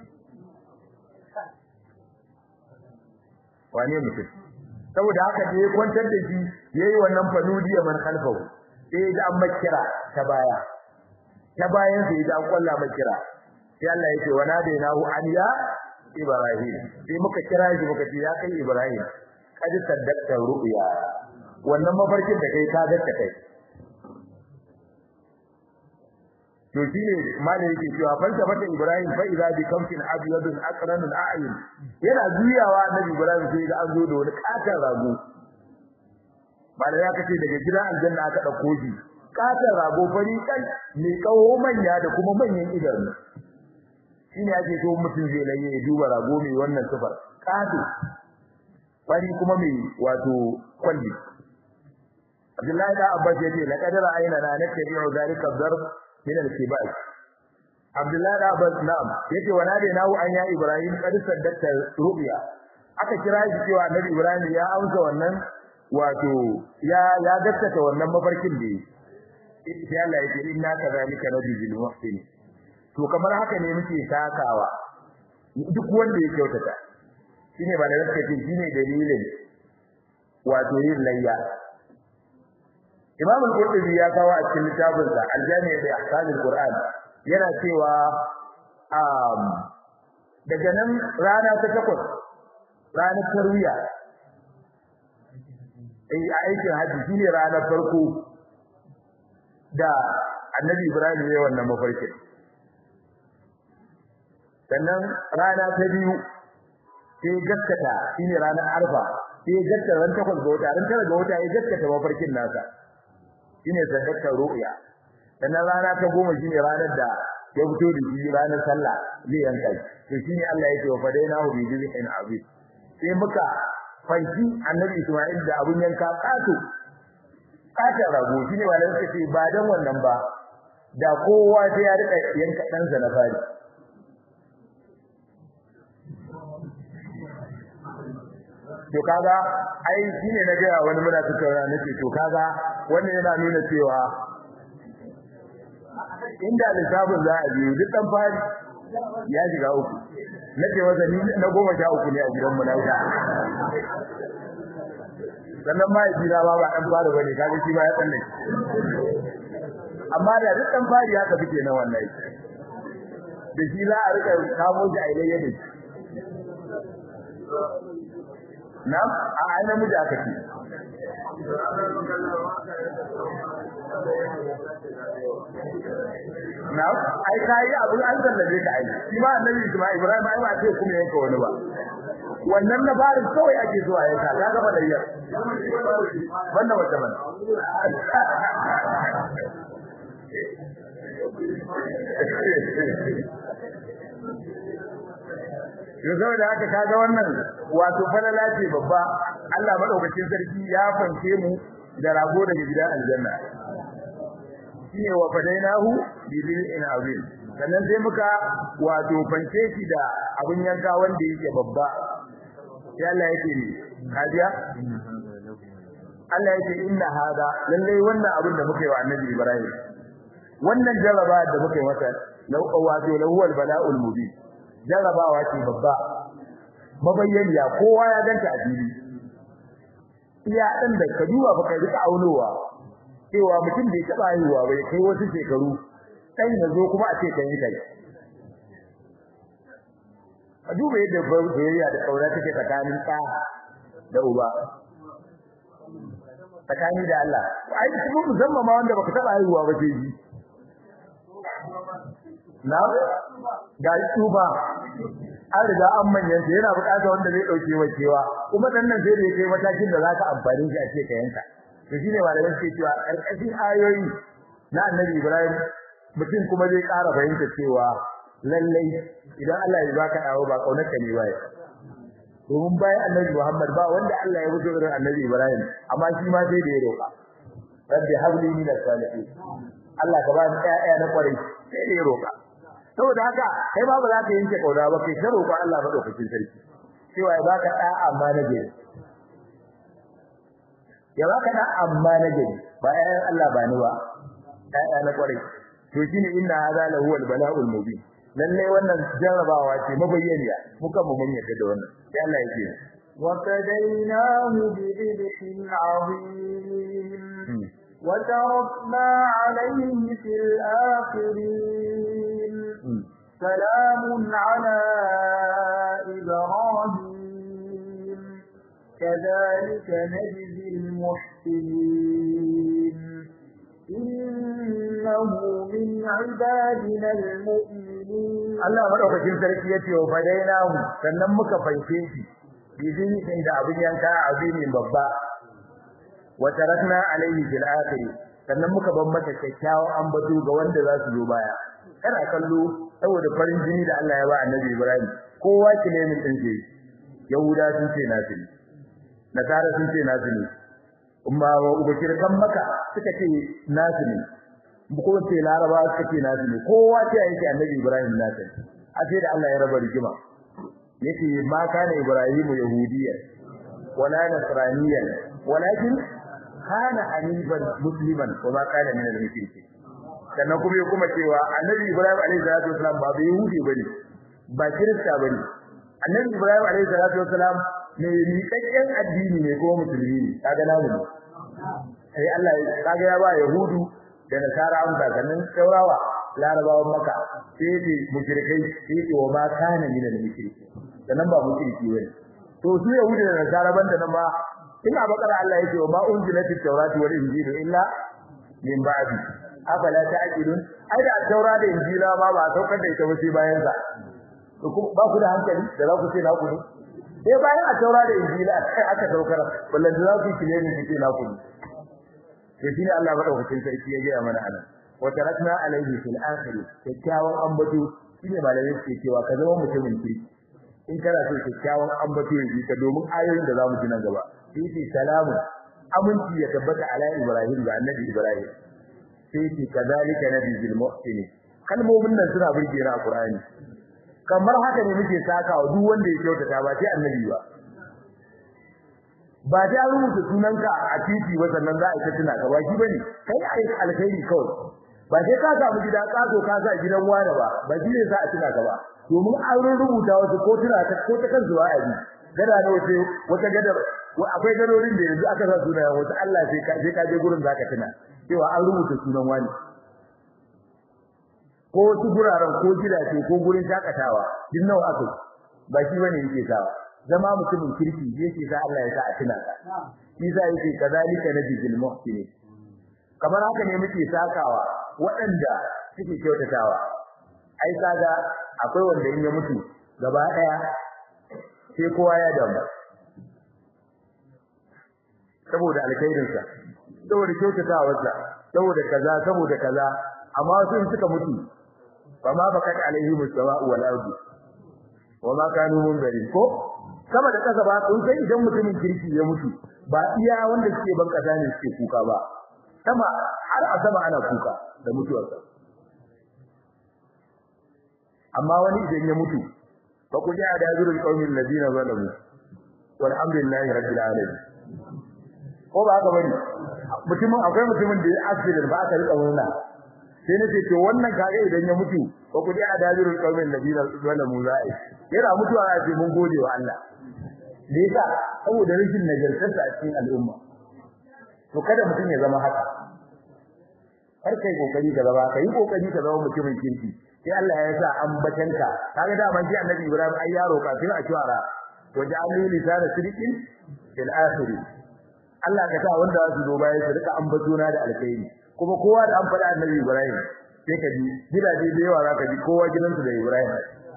wane mutum saboda haka da ya kwantar da shi yayi wannan fanudiya man khalfahu sai ga an makira ta baya ta bayan sai da kwalla mai kira sai Allah yake wana da nahu aniya ibrahim sai muka kira shi muka ce ya kai ibrahim kaji saddaqta ru'ya wannan mafarkin da kai ka gaskata kai to shine malai yake cewa falta mata ibrahim fa idza bi kamsin abyadun aqran al'ayun yana juyawa annabi ibrahim sai ga an zo da wani katar rago malai ya kace daga gidan aljanna aka dauko shi katar rago fari kan mai kawo manya da kuma manyan idanu shine ake so mutum zai laye ya duba rago mai wannan sifar kato fari kuma mai wato kwalli Abdullahi da Abbas yace la qadara aina na natabi'u zalika darb min al-kibal Abdullahi da Abbas na'am yace wa nade nahu an ya Ibrahim qad saddaqta ru'ya aka kira shi cewa Annabi Ibrahim ya amsa wannan wato ya ya gaskata wannan mafarkin da yake sai Allah yake inna kadhalika nabiyul muhsin to kamar haka ne muke sakawa duk wanda ya kyautata shine ba da gaske ce shine dalilin wato yin layya Imam al-Qurtubi ya kawo a cikin littafin sa Al-Jami' bi Ahkam al-Qur'an yana cewa um daga nan rana ta takwas ranar tarwiya eh a aikin haji shine ranar farko da Annabi Ibrahim ya wannan mafarki sannan rana ta biyu sai gaskata shine ranar arfa sai gaskata ran takwas ga wata ran tara ga wata ya gaskata mafarkin nasa shine sadakkar ru'ya sannan rana ta goma shine ranar da ya fito da shi ranar sallah zai yanka to shine Allah yake wa fadainahu bi dhibhin azim sai muka fanki annabi Isma'il da abun yanka kato kata rago shine wanda suka ce ba dan wannan ba da kowa sai ya rika yanka ɗansa na fari to kaga ai shine na ga wani muna tattauna nake to kaga wannan yana nuna cewa inda lissafin za a biyu duk dan fari ya shiga uku nake wasa ni na goma sha uku ne a gidan mu na wuta sannan ma yi jira ba ba dan fari bane kaga shi ba ya tsanne amma da duk dan fari haka fike na wallahi da shi za a rika kamo shi a ilayya da shi na a ai namiji aka ce na ai kai abu an zallabe ka ai shi ma annabi Isma'il Ibrahim ai ba ce kuma yanka wani ba wannan na farin kawai ake so a yanka ka gaba da yar banda wata ban yau saboda haka kaga wannan wato falala ce babba Allah madaukakin sarki ya fanke mu da rago daga gidan aljanna shine wa fadainahu bi dhil'in azim sannan sai muka wato fanke shi da abun yanka wanda yake babba sai Allah yake ni kajiya Allah yake inna hada lalle wannan abin da muka yi wa Annabi Ibrahim wannan jaraba da muka yi masa wato lawal bala'ul mubin jarabawa ce babba mabayyaniya kowa ya ganta a fili iya dan da ka duba baka rika aunowa cewa mutum bai taba haihuwa ba kai wasu shekaru dan yazo kuma a ce kan yi kai a duba yadda soyayya da kaura take tsakanin ɗa da uba tsakani da Allah ai kuma musamman ma wanda baka taba haihuwa ba sai ji na ga tuba an riga an manyan yana buƙatar wanda zai dauke wacewa kuma dan nan sai da yake matakin da zaka amfani shi a ce ka yanka to shine malamin suke cewa karkashin ayoyi na Annabi Ibrahim mutum kuma zai ƙara fahimta cewa lallai idan Allah ya baka dawo ba kaunarka ne ba domin bayan Annabi Muhammad ba wanda Allah ya wuce irin Annabi Ibrahim amma shi ma sai da ya roƙa rabbi habli min as-salihin Allah ka ba ni ƴaƴa na kwarai sai da ya roƙa saboda haka kai ba ba za ka yanke kauna ba kai sai roƙon Allah madaukakin sarki cewa ya baka da amma na gari ya baka da amma na gari ba ƴaƴan Allah ba ni ba ƴaƴa na kwarai to shine inna hadha lahu al-bala'ul mubin lalle wannan jarabawa ce mabayyaniya muka mu mun yadda da wannan sai Allah yake وفديناه بذبح عظيم وتركنا عليه في الآخرين سلام على إبراهيم كذلك نجزي المحسنين إنه من عبادنا المؤمنين Allah madaukakin sarki yace wa fadainahu sannan muka fanke shi bizin da abin yanka abin babba wa tarakna alayhi fil akhir sannan muka ban mata kyakkyawan ambato ga wanda za su zo baya kana kallo saboda farin jini da Allah ya ba annabi Ibrahim kowa kile min din ce yahuda sun ce nasu ne nasara sun ce nasu ne umma ubakir kan maka suka ce nasu ne ko ce laraba suka ce nasu ne kowa ce yake annabi Ibrahim nasu a sai da Allah ya raba rigima yace ma kana Ibrahim yahudiyyan wala nasraniyyan walakin kana hanifan musliman wa ma kana min al-mushrikeen sannan kuma ya kuma cewa annabi Ibrahim alaihi salatu wasalam ba bai yahudi bane ba kirista bane annabi Ibrahim alaihi salatu wasalam ne miƙaƙƙen addini ne ko musulmi ne kaga namu ne sai Allah ya kaga ya ba yahudu da nasara amsa sannan saurawa larabawan maka sai ce mushrikai sai ce wa ma kana min al-mushrikeen sannan ba mushriki bane to su yahudu da nasara banda nan ba ina bakara Allah yake wa ma unzilatit tawratu wal injilu illa min ba'di afala ta'qilun ai da taura da injila ma ba saukar da ita ba sai bayan sa to ba ku da hankali da za ku ce na ku ne sai bayan a taura da injila aka saukar wallan da za ku kile ni ku ce na ku ne to shine Allah madaukakin sarki ya ga mana anan wa tarakna alaihi fil akhir kyakkyawan ambato shine malamai suke cewa ka zama mutumin kirki in kana so kyakkyawan ambato ya ka domin ayoyin da zamu ji nan gaba sai salamu aminci ya tabbata ala ibrahim ga annabi ibrahim sai ce kazalika nabiyul muhsinin kalmomin nan suna burge na qur'ani kamar haka ne muke saka wa duk wanda ya kyautata ba sai annabi ba ba ta rubuta sunanka a titi ba sannan za a ita tuna ka ba shi bane kai ai alkhairi kawai ba sai ka samu gida kaso ka sa gidan wani ba ba shi ne za a tuna ka ba domin an rubuta wasu ko tuna ta ko ta kan zuwa abi gada ne wace wata gadar akwai gadorin da yanzu aka sa sunayen wasu Allah sai ka sai ka je gurin zaka tuna cewa an rubuta sunan wani ko wasu guraren ko gidaje ko gurin shakatawa din nawa aka ba shi bane yake sawa zama mutumin kirki yake sa Allah ya sa a tuna ka shi sa yake kazalika nabiyul muhsinin kamar haka ne muke sakawa waɗanda suke kyautatawa ai kaga akwai wanda in ya mutu gaba daya sai kowa ya damu saboda alkhairinsa saboda kyautatawarsa saboda kaza saboda kaza amma wasu in suka mutu fama bakat alaihi mustawa'u wal ardi wa ma kanu munzarin ko sama da kasa ba kun sai idan mutumin kirki ya mutu ba iya wanda suke ban kasa ne suke kuka ba sama har a sama ana kuka da mutuwarsa amma wani idan ya mutu fa ku ja da zurul qaumin ladina zalamu walhamdulillahi rabbil alamin ko ba haka bane mutumin akwai mutumin da ya accident ba aka rika murna sai nace to wannan kage idan ya mutu fa ku ja da zurul qaumin ladina zalamu za'i yana mutuwa a ce mun gode wa Allah da yasa saboda rashin nagartarsa a cikin al'umma to kada mutum ya zama haka har kai kokari ka zama kai kokari ka zama mutumin kirki sai Allah ya sa ambatanka kaga da man ji annabi Ibrahim ai yaro kafin a shawara waja'alni lisana sidqin fil akhir Allah ka sa wanda su zo baya su rika ambatona da alkhairi kuma kowa da an faɗa annabi Ibrahim sai ka ji gidaje da yawa zaka ji kowa gidansu da Ibrahim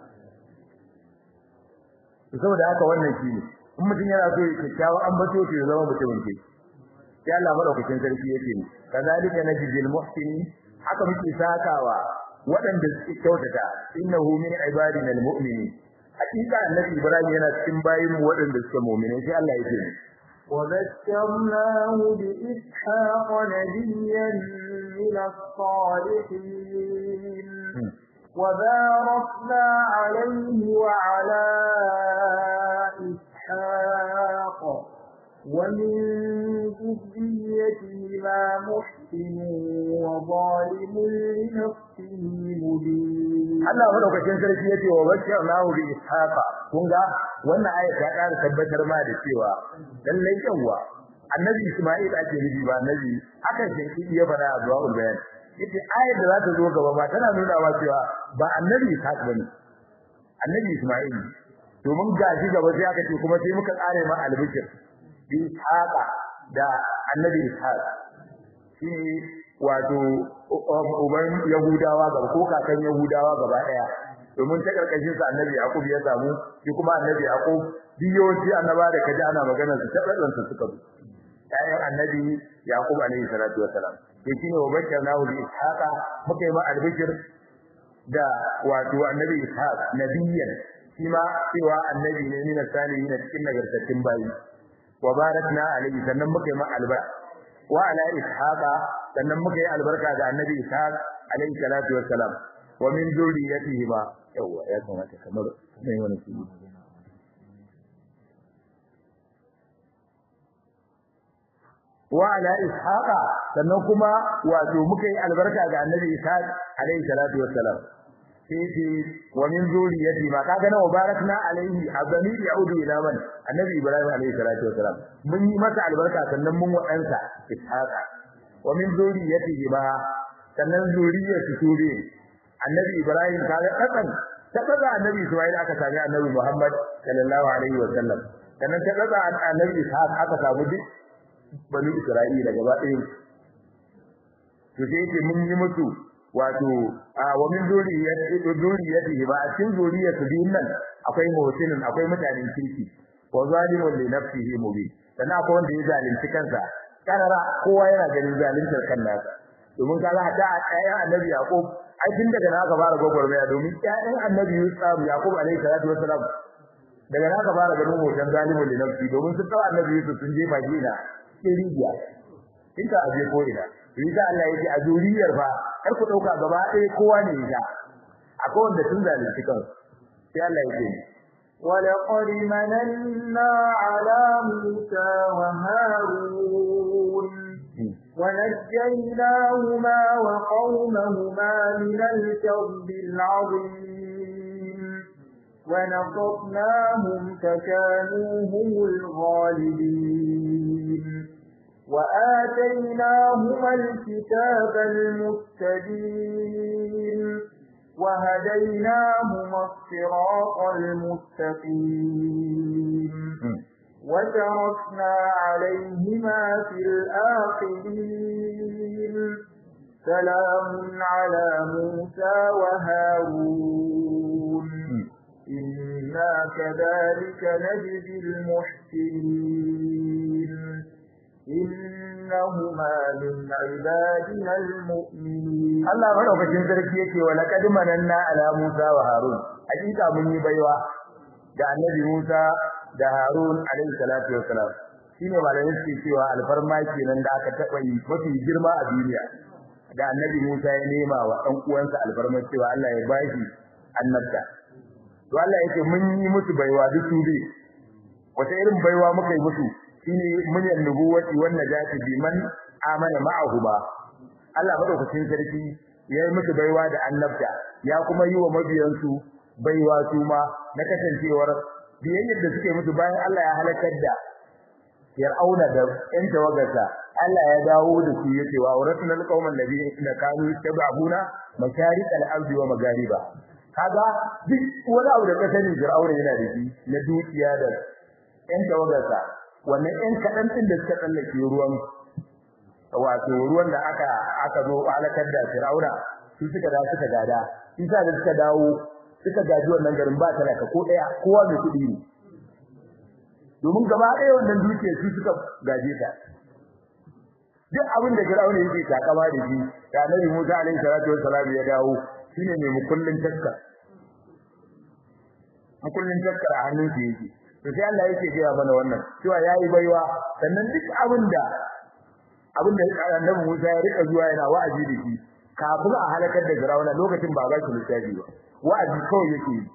saboda haka wannan shine in mutum yana so ya kyakkyawa ambato to ya zama mutumin kirki sai Allah madaukakin sarki yake ni kazalika najzil muhsinin haka muke sakawa waɗanda suke kyautata innahu min ibadina almu'minin hakika annabi ibrahim yana cikin bayin mu waɗanda suke mu'minai sai Allah yake ni وذكرناه بإسحاق نبيا من الصالحين وباركنا عليه وعلى إسحاق ومن ذريتهما محسن وظالم لنفسه مبين Allah madaukakin sarki yace wa bashirnahu bi ishaqa kun ga wannan aya ta ƙara tabbatar ma da cewa lallai yawa annabi Isma'il ake nufi ba annabi akan shi ya fara a zuwa bayan yace ayar da za ta zo gaba ma tana nuna wa cewa ba annabi Ishaq bane annabi Isma'il domin gashi gaba sai aka ce kuma sai muka tsare ma albishir bi ishaqa da annabi ishaq shi wato uban yahudawa gaba ko kakan yahudawa gaba daya domin ta karkashin sa annabi yaqub ya samu shi kuma annabi yaqub biyoci annaba da kaji ana magana su tabbatar su suka bi ayan annabi yaqub alaihi salatu wassalam sai shine wa bakkanahu bi ishaqa muka yi ma albishir da wato annabi ishaq nabiyyan shi ma cewa annabi ne min salihin cikin nagartattun bayi wa barakna alayhi sannan muka yi albarka wa ala ishaqa sannan muka yi albarka ga annabi ishaq alayhi salatu wassalam wa min zurriyatihi ba yawa ya kamata kamar mai wani su wa ala ishaqa sannan kuma wato muka yi albarka ga annabi ishaq alayhi salatu wassalam sai wa min zuriyati ma kaga na barakna alaihi azami yaudu ila man annabi ibrahim alaihi salatu wasalam mun yi masa albarka sannan mun wadansa ishaqa wa min zuriyatihi ma sannan zuriyatu sube annabi ibrahim kaga kasan ta kaza annabi isma'il aka sami annabi muhammad sallallahu alaihi wasallam sannan ta kaza annabi ishaq aka samu duk bani isra'ila gaba ɗaya to sai yake mun yi musu wato wa min zuriyati zuriyatihi ba a cikin zuriyatu din nan akwai muhsinin akwai mutanen kirki wa zalimun li nafsihi mubin sannan akwai wanda ya zalunci kansa karara kowa yana ganin zaluntar kan nasa domin kaga hada ayyan annabi yaqub ai tun daga na ka fara gwagwarmaya domin ƴaƴan annabi yusuf yaqub alaihi salatu wassalam daga na ka fara ganin hoton zalimun li nafsi domin sun tawa annabi yusuf sun jefa gina rijiya inda aje ko ina riga Allah yake a zuriyar fa kar ku dauka gaba ɗaya kowa ne ya akwai wanda tun zalunci kan sai Allah yake ولقد مننا على موسى وهارون ونجيناهما وقومهما من الكرب العظيم ونصرناهم فكانوا هم الغالبين وآتيناهما الكتاب المستبين وهديناهما الصراط المستقيم وتركنا عليهما في الآخرين سلام على موسى وهارون إنا كذلك نجزي المحسنين إنهما من عبادنا المؤمنين Allah madaukakin sarki yake wa laqad mananna ala Musa wa Harun hakika mun yi baiwa ga annabi Musa da Harun alaihi salatu wassalam shine malamin suke cewa alfarma kenan da aka taba yi mafi girma a duniya da annabi Musa ya nema wa dan uwansa alfarma cewa Allah ya bashi annabta to Allah yake mun yi musu baiwa duk su bi wata irin baiwa muka yi musu shine mun yannubuwati wan najati biman amana ma'ahu ba Allah madaukakin sarki ya yi musu baiwa da annabta ya kuma yi wa mabiyansu baiwa su ma na kasancewar biyayyar da suke musu bayan Allah ya halakar da Fir'auna da ƴan tawagarsa Allah ya dawo da su yace wa awratnal qauman ladina kanu yastabuna masharik al-ardi wa magariba kaga duk wani abu da ka sani Fir'auna yana da shi na dukiya da ƴan tawagarsa wannan ƴan kadan din da suka tsallake ruwan wato ruwan da aka aka zo halakar da Fir'auna su suka da suka gada isa da suka dawo suka gaji wannan garin ba talaka ko daya kowa mai kudi ne domin gaba ɗaya wannan duke su suka gaje ta duk abin da Fir'auna yake takama da shi da Annabi Musa alaihi salatu wassalam ya dawo shine mai mukullin taska mukullin taska a hannun shi yake to sai Allah yake gaya mana wannan cewa yayi baiwa sannan duk abin da abin da Annabi Musa ya rika zuwa yana wa'azi da shi kafin a halakar da Fir'auna lokacin ba ba shi littafi ba wa'azi kawai yake yi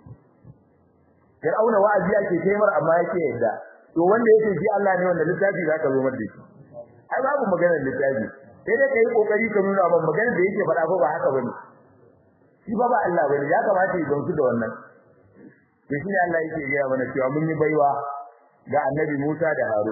Fir'auna wa'azi yake taimar amma yake yadda to wanda yake shi Allah ne wanda littafi zaka zo mar da shi ai babu maganar littafi sai dai kai kokari ka nuna ban maganar da yake faɗa ba haka bane shi ba ba Allah bane ya kamata ya gamsu da wannan to shi ne Allah yake gaya mana cewa mun yi baiwa ga Annabi Musa da Harun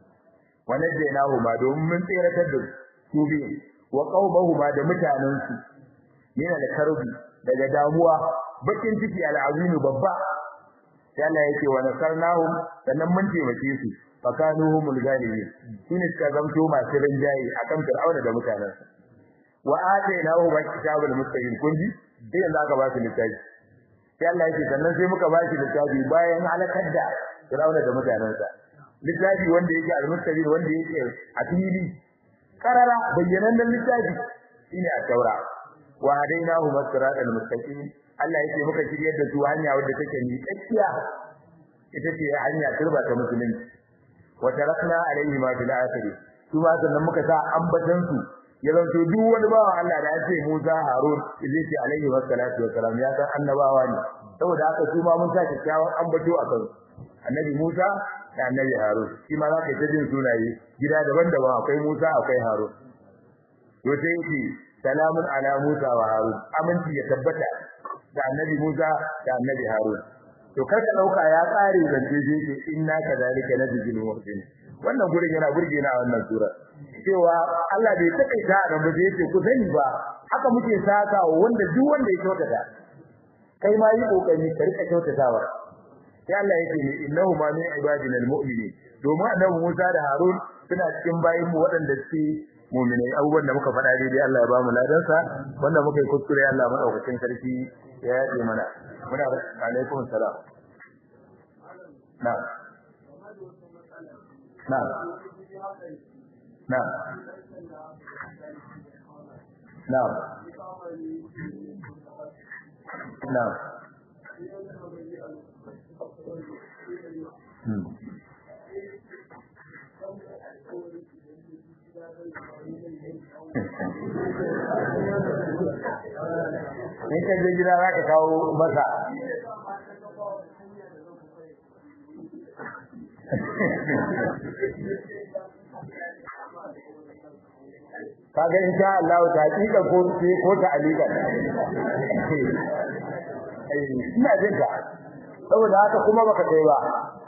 wa najjaynahu ma domin mun tsiratar da su biyu wa qaumahuma da mutanansu yana da karbi daga damuwa bakin ciki al'azimi babba sai Allah yake wa nasarnahum sannan mun taimake su fakanuhumul galibin shine suka zamto masu rinjaye akan fir'auna da mutanansa wa atainahu kitabul mustaqim kunji sai yanzu aka ba su littafi sai Allah yake sannan sai muka ba shi littafi bayan halakar da fir'auna da mutanansa littafi wanda yake al-mustaqim wanda yake a fili karara bayyanan littafi shine a taura wa hadainahu masiratal mustaqim Allah yake muka shiryar da su hanya wadda take ni tsakiya ita ce hanya turba ta musulunci wa tarakna alaihi ma fil akhir su ma sannan muka sa ambatan su ya zanto duk wani bawa Allah da ya ce Musa Harun zai ce alaihi wassalatu wassalam ya san annabawa ne saboda haka su ma mun sa kyakkyawan ambato a kansu annabi Musa da annabi Harun shi ma za ka ta jin sunaye gida daban-daban akwai Musa akwai Harun to sai yake salamun ala Musa wa Harun aminci ya tabbata da annabi Musa da annabi Harun to karka dauka ya tsare zance je ce inna kadhalika najzil muhsin wannan gurin yana burge na wannan sura cewa Allah bai takaita da ba zai ce ku sani ba haka muke saka wanda duk wanda ya kyautata kai ma yi kokari ka rika kyautatawa sai Allah yake ni innahu ma min ibadina almu'minin domin annabi Musa da Harun suna cikin bayin mu waɗanda suke mu'minai abubuwan da muka faɗa daidai Allah ya ba mu ladansa wanda muka yi kuskure Allah madaukakin sarki ya yaɗe mana muna alaikum salam na na na na na Hmm. in ka je gida za ka kawo masa kaga insha Allah ta hakika ko ko ta alika ina jin ka saboda haka kuma baka kai ba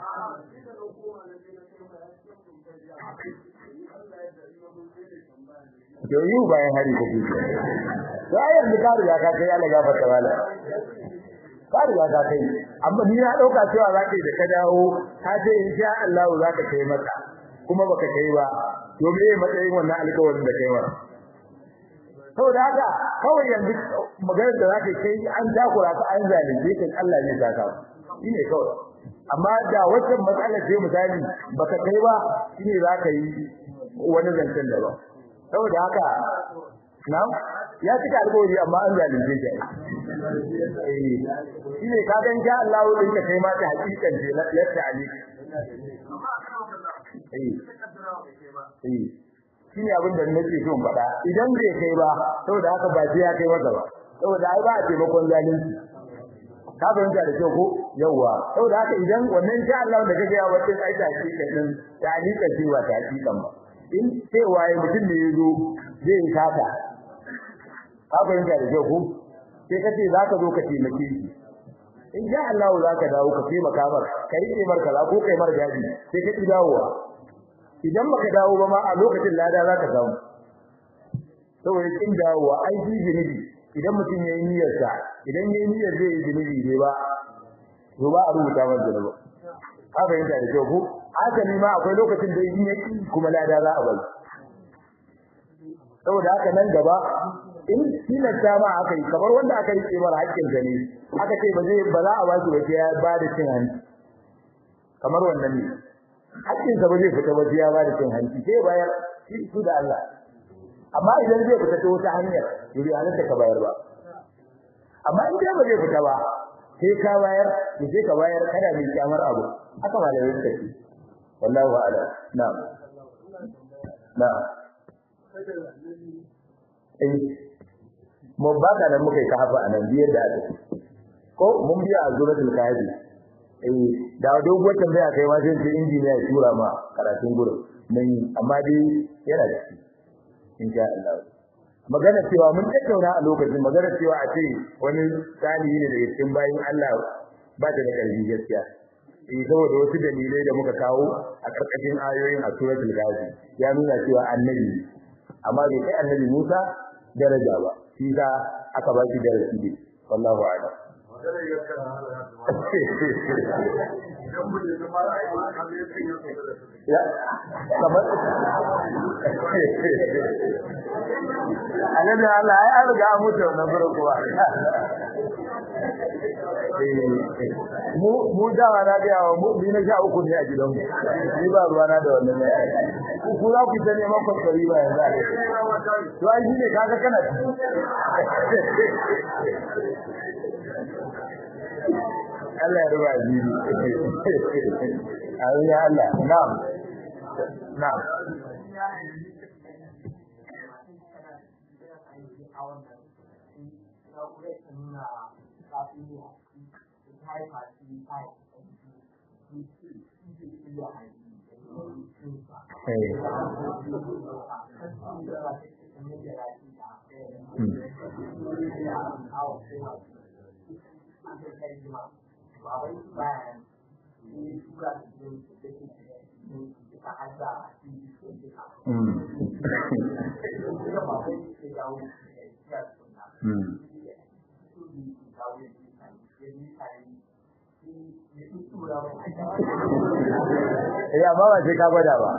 to yi bayan hari ko kuke to ayar da kare ya ka kai Allah gafarta wala kare ya ka kai amma ni na dauka cewa za ka yi da ka dawo ka ce insha Allah za ka kai mata kuma baka kai ba to me matsayin wannan alƙawarin da kai wa saboda haka kawai yanzu maganar da za ka kai an takura ka an zalunce kan Allah ne ta ka shine kawai amma da wacce matsalar ce misali baka kai ba shine za ka yi wani zancen daban saboda haka na'am ya cika alƙawari amma an zalunce shi eh shine ka ga insha Allah din ka kai ma ta hakikan ce yadda ali eh eh shine abin da nake so in faɗa idan bai kai ba saboda haka ba sai ya kai masa ba saboda ai ba a taimakon zalunci ka fahimta da kyau ko yawa saboda haka idan wannan insha Allah da kake ya wata ai ta hakikan din ta hakikan ce ba ta hakikan ba in cewa ya mutum ne ya zo zai yi sata ka fahimta da kyau ko sai ka ce za ka zo ka taimake shi in sha Allah za ka dawo ka taimaka mar ka rike mar kaza ko kai mar gadi sai ka ki dawowa idan baka dawo ba ma a lokacin lada za ka samu saboda kin dawowa ai shi zunubi idan mutum ya yi niyyar sa idan ya yi niyyar zai yi zunubi ne ba to ba a rubuta masa zunubi ka fahimta da kyau ko hasali ma akwai lokacin da yin yaki kuma lada za a bai saboda haka nan gaba in tilasta ma aka yi kamar wanda aka yi kimar haƙƙin sa ne aka ce ba zai ba za a ba shi ba sai ya ba da cin hanci kamar wannan ne haƙƙin sa ba zai fita ba sai ya ba da cin hanci sai bayar shi su da Allah amma idan zai fita ta wata hanyar yuri halatta ka bayar ba amma in dai ba zai fita ba sai ka bayar sai ka bayar kada mai kyamar abu haka malamai suka ce wallahu a'lam na'am na'am eh mu ba da nan muka yi kafa anan biyar da aka ko mun biya a suratul kahfi eh da doguwar tambaya kai ma sai injiniya ya tura ma karatun gurin nan amma dai yana da shi insha Allah magana cewa mun tattauna a lokacin magana cewa a ce wani salihi ne daga cikin bayin Allah ba ta da ƙarfi gaskiya eh saboda wasu dalilai da muka kawo a karkashin ayoyin a suratul ghazi ya nuna cewa annabi amma bai kai annabi Musa daraja ba shi da aka ba shi darasi ne wallahu a'lam ya kamar annabi Allah ai an riga mutu na farko mu mu dawa na ga yawa mu ni na sha uku ne a gidan mu ni ba ruwa na da wannan ne ku ku za ku tane man kwari ba yanzu to ai ne kaga kana Allah ya ruba jini amin ya Allah na'am na'am Ya ba ba sai ka gwada ba.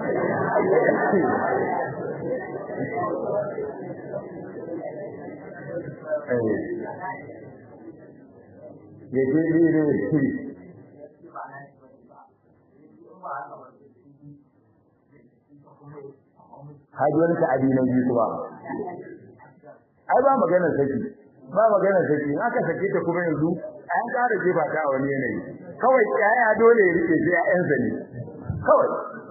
Ya ce ni ne shi. Haji wani ta'adi na biyu kuma. Ai ba maganar saki. Ba maganar saki. In aka sake ta kuma yanzu an ƙara jefa ta a wani yanayi. Kawai yaya dole ya rike sai ƴaƴansa ne. Kawai.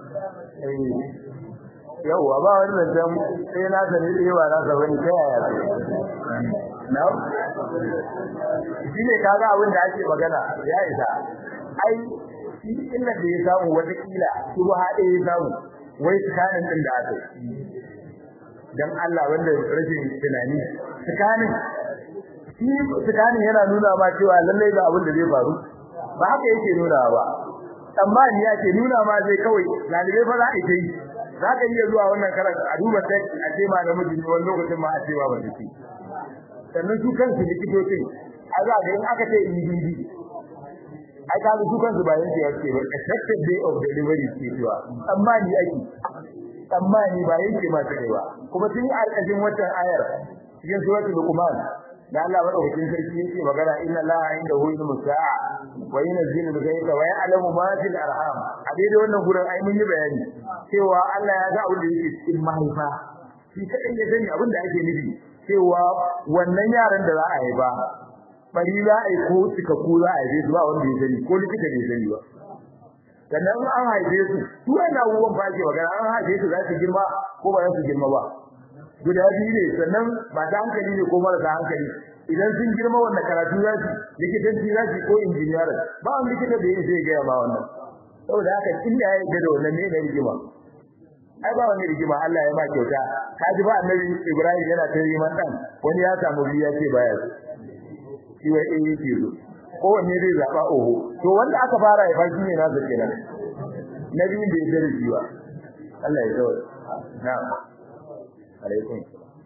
yawwa ba wani zancen sai na sani ɗaya ba na saba ne ta yaya su na shi ne kaga abin da ake magana ya isa ai shi illa da ya samu watakila su ba haɗe ya samu wai tsakanin ɗin da aka dan Allah wanda rashin tunani tsakanin shi tsakanin yana nuna ma cewa lallai ga abin da zai faru ba haka yake nuna ba amma ni yake nuna ma zai kawai lalibai fa za a yi za ka iya zuwa wannan karatu a duba sai a ce ma namiji ne wani lokacin ma a ce ba ba ce sannan su kansu likitocin a za ga in aka ce EDD ai ka su kansu ba yanke ya ce ba expected day of delivery ce cewa amma ni ake amma ni ba yanke ma take ba kuma tun a ƙarƙashin wannan ayar cikin suratul luqman da Allah madaukakin sarki yake magana inna Allaha indahu ilmu sa'a wa yunzilu al-ghaytha wa ya'lamu ma fil arham a daidai wannan gurin ai mun yi bayani cewa Allah ya ga abin da yake cikin mahaifa shi kadai ya sani abin da ake nufi cewa wannan yaran da za a haifa bari za a yi ko cikakku za a haife su ba wanda ya sani ko likita bai sani ba sannan an haife su su wannan abubuwan ba ke magana an haife su za su girma ko ba za su girma ba guda biyu ne sannan masu hankali ne ko marasa hankali idan sun girma wannan karatu za su likitanci za su ko injiniyar ba wani likita da ya zai gaya ba wannan saboda haka inda ya yarda da wannan ne na rigima ai ba wani rigima Allah ya ma kyauta ka ji ba annabi Ibrahim yana ta yi dan wani ya samu biya ce baya so shi wai eh yake so ko wanne zai zaba oho to wanda aka fara ya fashi ne na zake nan nabi da ya dare shi ba Allah ya zo na'am alaikum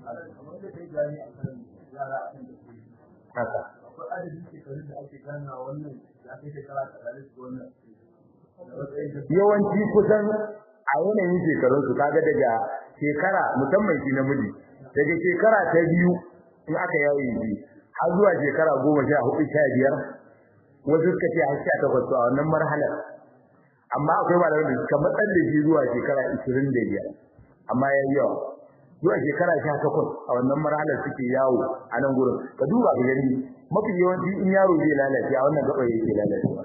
haka yawanci kusan a yanayin shekarun su kaga daga shekara musamman shi namiji daga shekara ta biyu in aka yawo yi har zuwa shekara goma sha hudu sha biyar wasu suka ce har sha takwas a wannan marhalar amma akwai malamai da suka matsar da shi zuwa shekara ishirin da biyar amma ya yi yawa zuwa shekara sha takwas a wannan marhalar suke yawo a nan gurin ka duba ka gani mafi yawanci in yaro zai lalace a wannan gaba yake lalacewa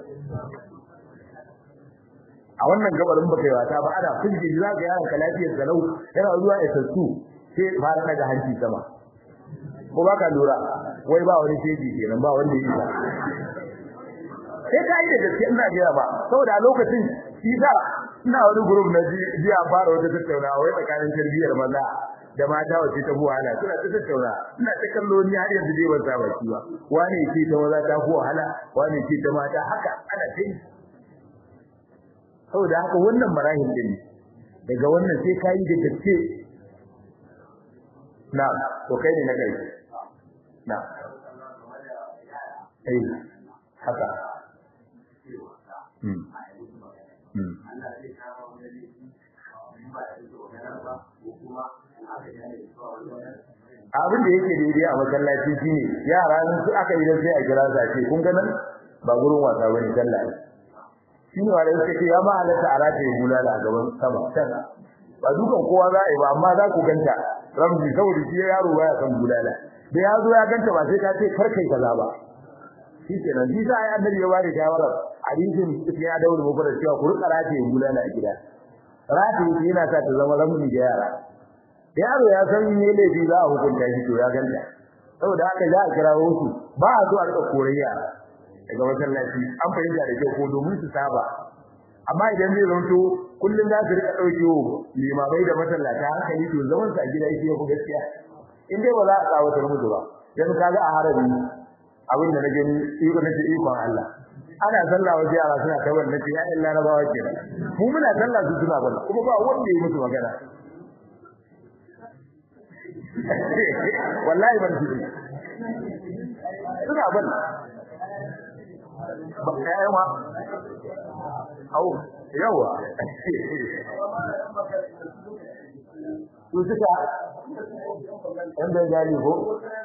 a wannan gabarin baka yi wata ba ana fulje za ka yaron ka lafiyar salau yana zuwa ya sassu sai fara daga hanci sama ko ba ka lura wai ba wani sheji kenan ba wanda yi sai ka yi da gaske ina gaya ba saboda a lokacin shi sa ina wani group na ji a fara wata tattaunawa wai tsakanin tarbiyyar maza da mata wace ta wahala suna ta tattauna ina ta kallo ni har yanzu dai ban sa baki ba wani ce ta maza ta fi wahala wani ce ta mata haka ana ta yi saboda haka wannan marahil din daga wannan sai kai da gaske na to kai ne na kai na ai haka hmm hmm abin da yake daidai a masallaci shine yara su aka yi dan sai a kira su a ce kun ga nan ba gurin wasa bane sallah shi ne wanda yake ce ya ma halatta a rataye bulala a gaban sama can ba dukan kowa za a yi ba amma za ku ganta ramzi saboda shi yaro baya kan bulala da ya zo ya ganta ba sai ka ce kar kai kaza ba shi kenan shi sa ai annabi ya bada shawara hadisin cikin ya dawo mu fara cewa ku rika rataye bulala a gida rataye yana sa ta zama ramzi ga yara yaro ya san me laifi za a hukunta shi to ya ganta saboda haka za a kirawo su ba a zo a rika koran yara daga masallaci an fahimta da kyau ko domin su saba amma idan zai zanto kullum za su rika dauke limamai da masallata hankali to zaman su a gida yake ku gaskiya in dai ba za a tsawatar musu ba yanzu kaga a harabi abin da na gani iko nake ikon Allah ana sallah waje yara suna ta wannan ce ya illa na bawa kenan mu muna sallah su suna balla kuma ba wanda ya musu magana wallahi ban ji suna balla ba ma au yawa su suka wanda ya gani ko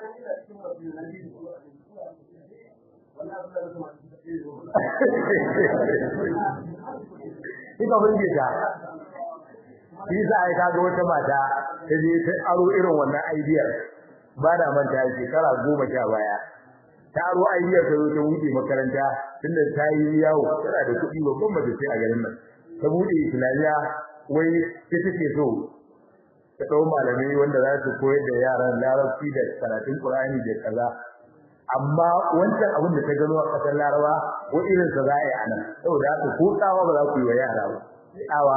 Ika burge ta, shi za a yi kaga wata mata ta je ta aro irin wannan aidiyar ba da manta shekara goma sha baya. ta aro aidiyar ta zo ta buɗe makaranta tunda ta yi yawo tana da kuɗi babban mace sai a garin nan. Ta buɗe Islamiyya wai ta take so ta ɗau malamai wanda za su koyar da yaran larabci da karatun Qur'ani da kaza amma wancan abin da ta gano a ƙasar Laraba ko irin sa za a yi anan saboda haka ko tsawa ba za ku yi wa yara ba tsawa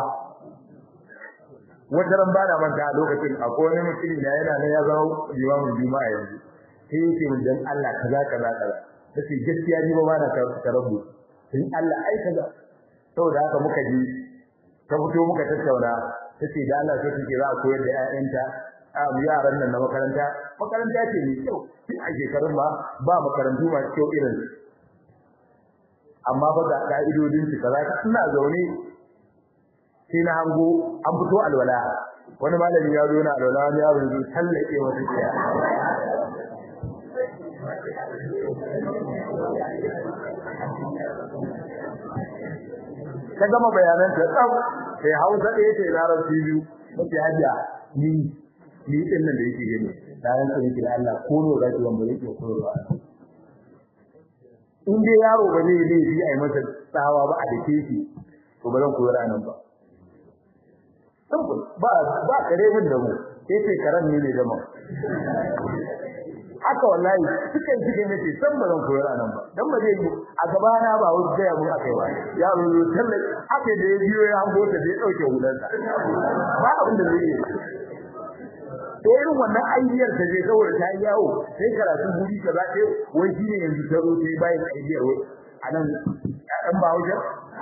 wata ran bana manta a lokacin akwai wani mutum da yana nan ya zama limamin juma'a yanzu sai yake mun dan Allah kaza kaza kaza sai gaskiya ni ba ba na tarabu sai Allah ai kaza saboda haka muka ji ta fito muka tattauna tace da Allah sai take za a koyar da ƴaƴanta a yaran nan na makaranta makaranta ce mai kyau tun a shekarun ba ba makarantu masu kyau irin amma ba ga ka'idodin su kaza ina zaune sai na hango an fito alwala wani malami ya zo na alwala wani yaro ya tallake wata kiya ka gama bayanan ta tsaf sai Hausa ɗaya ce larabci biyu mace hajiya ni ni din nan da yake gani da ran sai da Allah ko ne ga tuwan bare ke koyarwa in dai yaro ba zai yi shi ai masa tsawa ba a dake shi to ba zan koyar anan ba ba ba kare min da mu sai sai karan ne ne da mu haka wallahi sukan suke nace san ba zan koyar anan ba dan ba zai yi a gaba na ba wani gaya mun akai ba ya rulo talle haka da ya biyo ya hango ta da ya dauke hulansa ba abin da zai yi to irin wannan aidiyar ta je saboda ta yi yawo sai karatu guri ka zaɗe wai shi ne yanzu ta zo ta yi bayan aidiyar wai a nan ɗan ba hujjar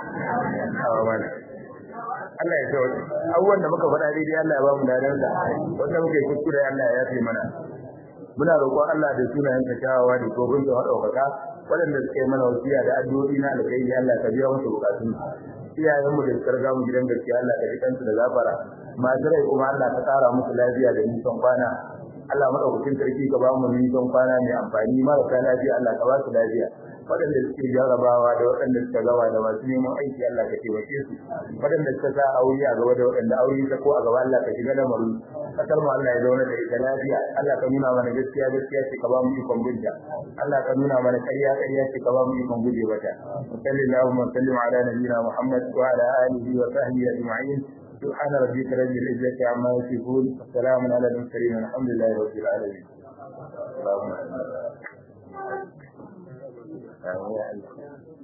Allah ya tawo abubuwan da muka faɗa daidai Allah ya ba mu ladan sa wanda muka yi kuskure Allah ya yafe mana muna roƙon Allah da sunayen ka kyawawa da kofin da madaukaka waɗanda suka yi mana wasiya da addu'o'i na alkhairi Allah ka biya musu bukatun iyayenmu da suka riga mu gidan gaskiya Allah ka jikansu da gafara masu rai kuma Allah ka tsara musu lafiya da nisan kwana Allah madaukakin sarki ka ba mu nisan kwana mai amfani marasa lafiya Allah ka ba su lafiya waɗanda suke jarabawa da waɗanda suka gaba da masu neman aiki Allah ka taimake su waɗanda suka sa aure a gaba da waɗanda aure ta ko a gaba Allah ka shiga da maru kasar mu Allah ya zauna da ita lafiya Allah ka nuna mana gaskiya gaskiya ce ka ba mu ikon gudda Allah ka nuna mana ƙarya ƙarya ce ka ba mu ikon guje mata sallallahu alaihi wa sallam ala nabiyina Muhammad wa ala alihi wa sahbihi ajma'in سبحان ربك رب العزة عما يصفون وسلام على المرسلين والحمد لله رب العالمين اللهم آمين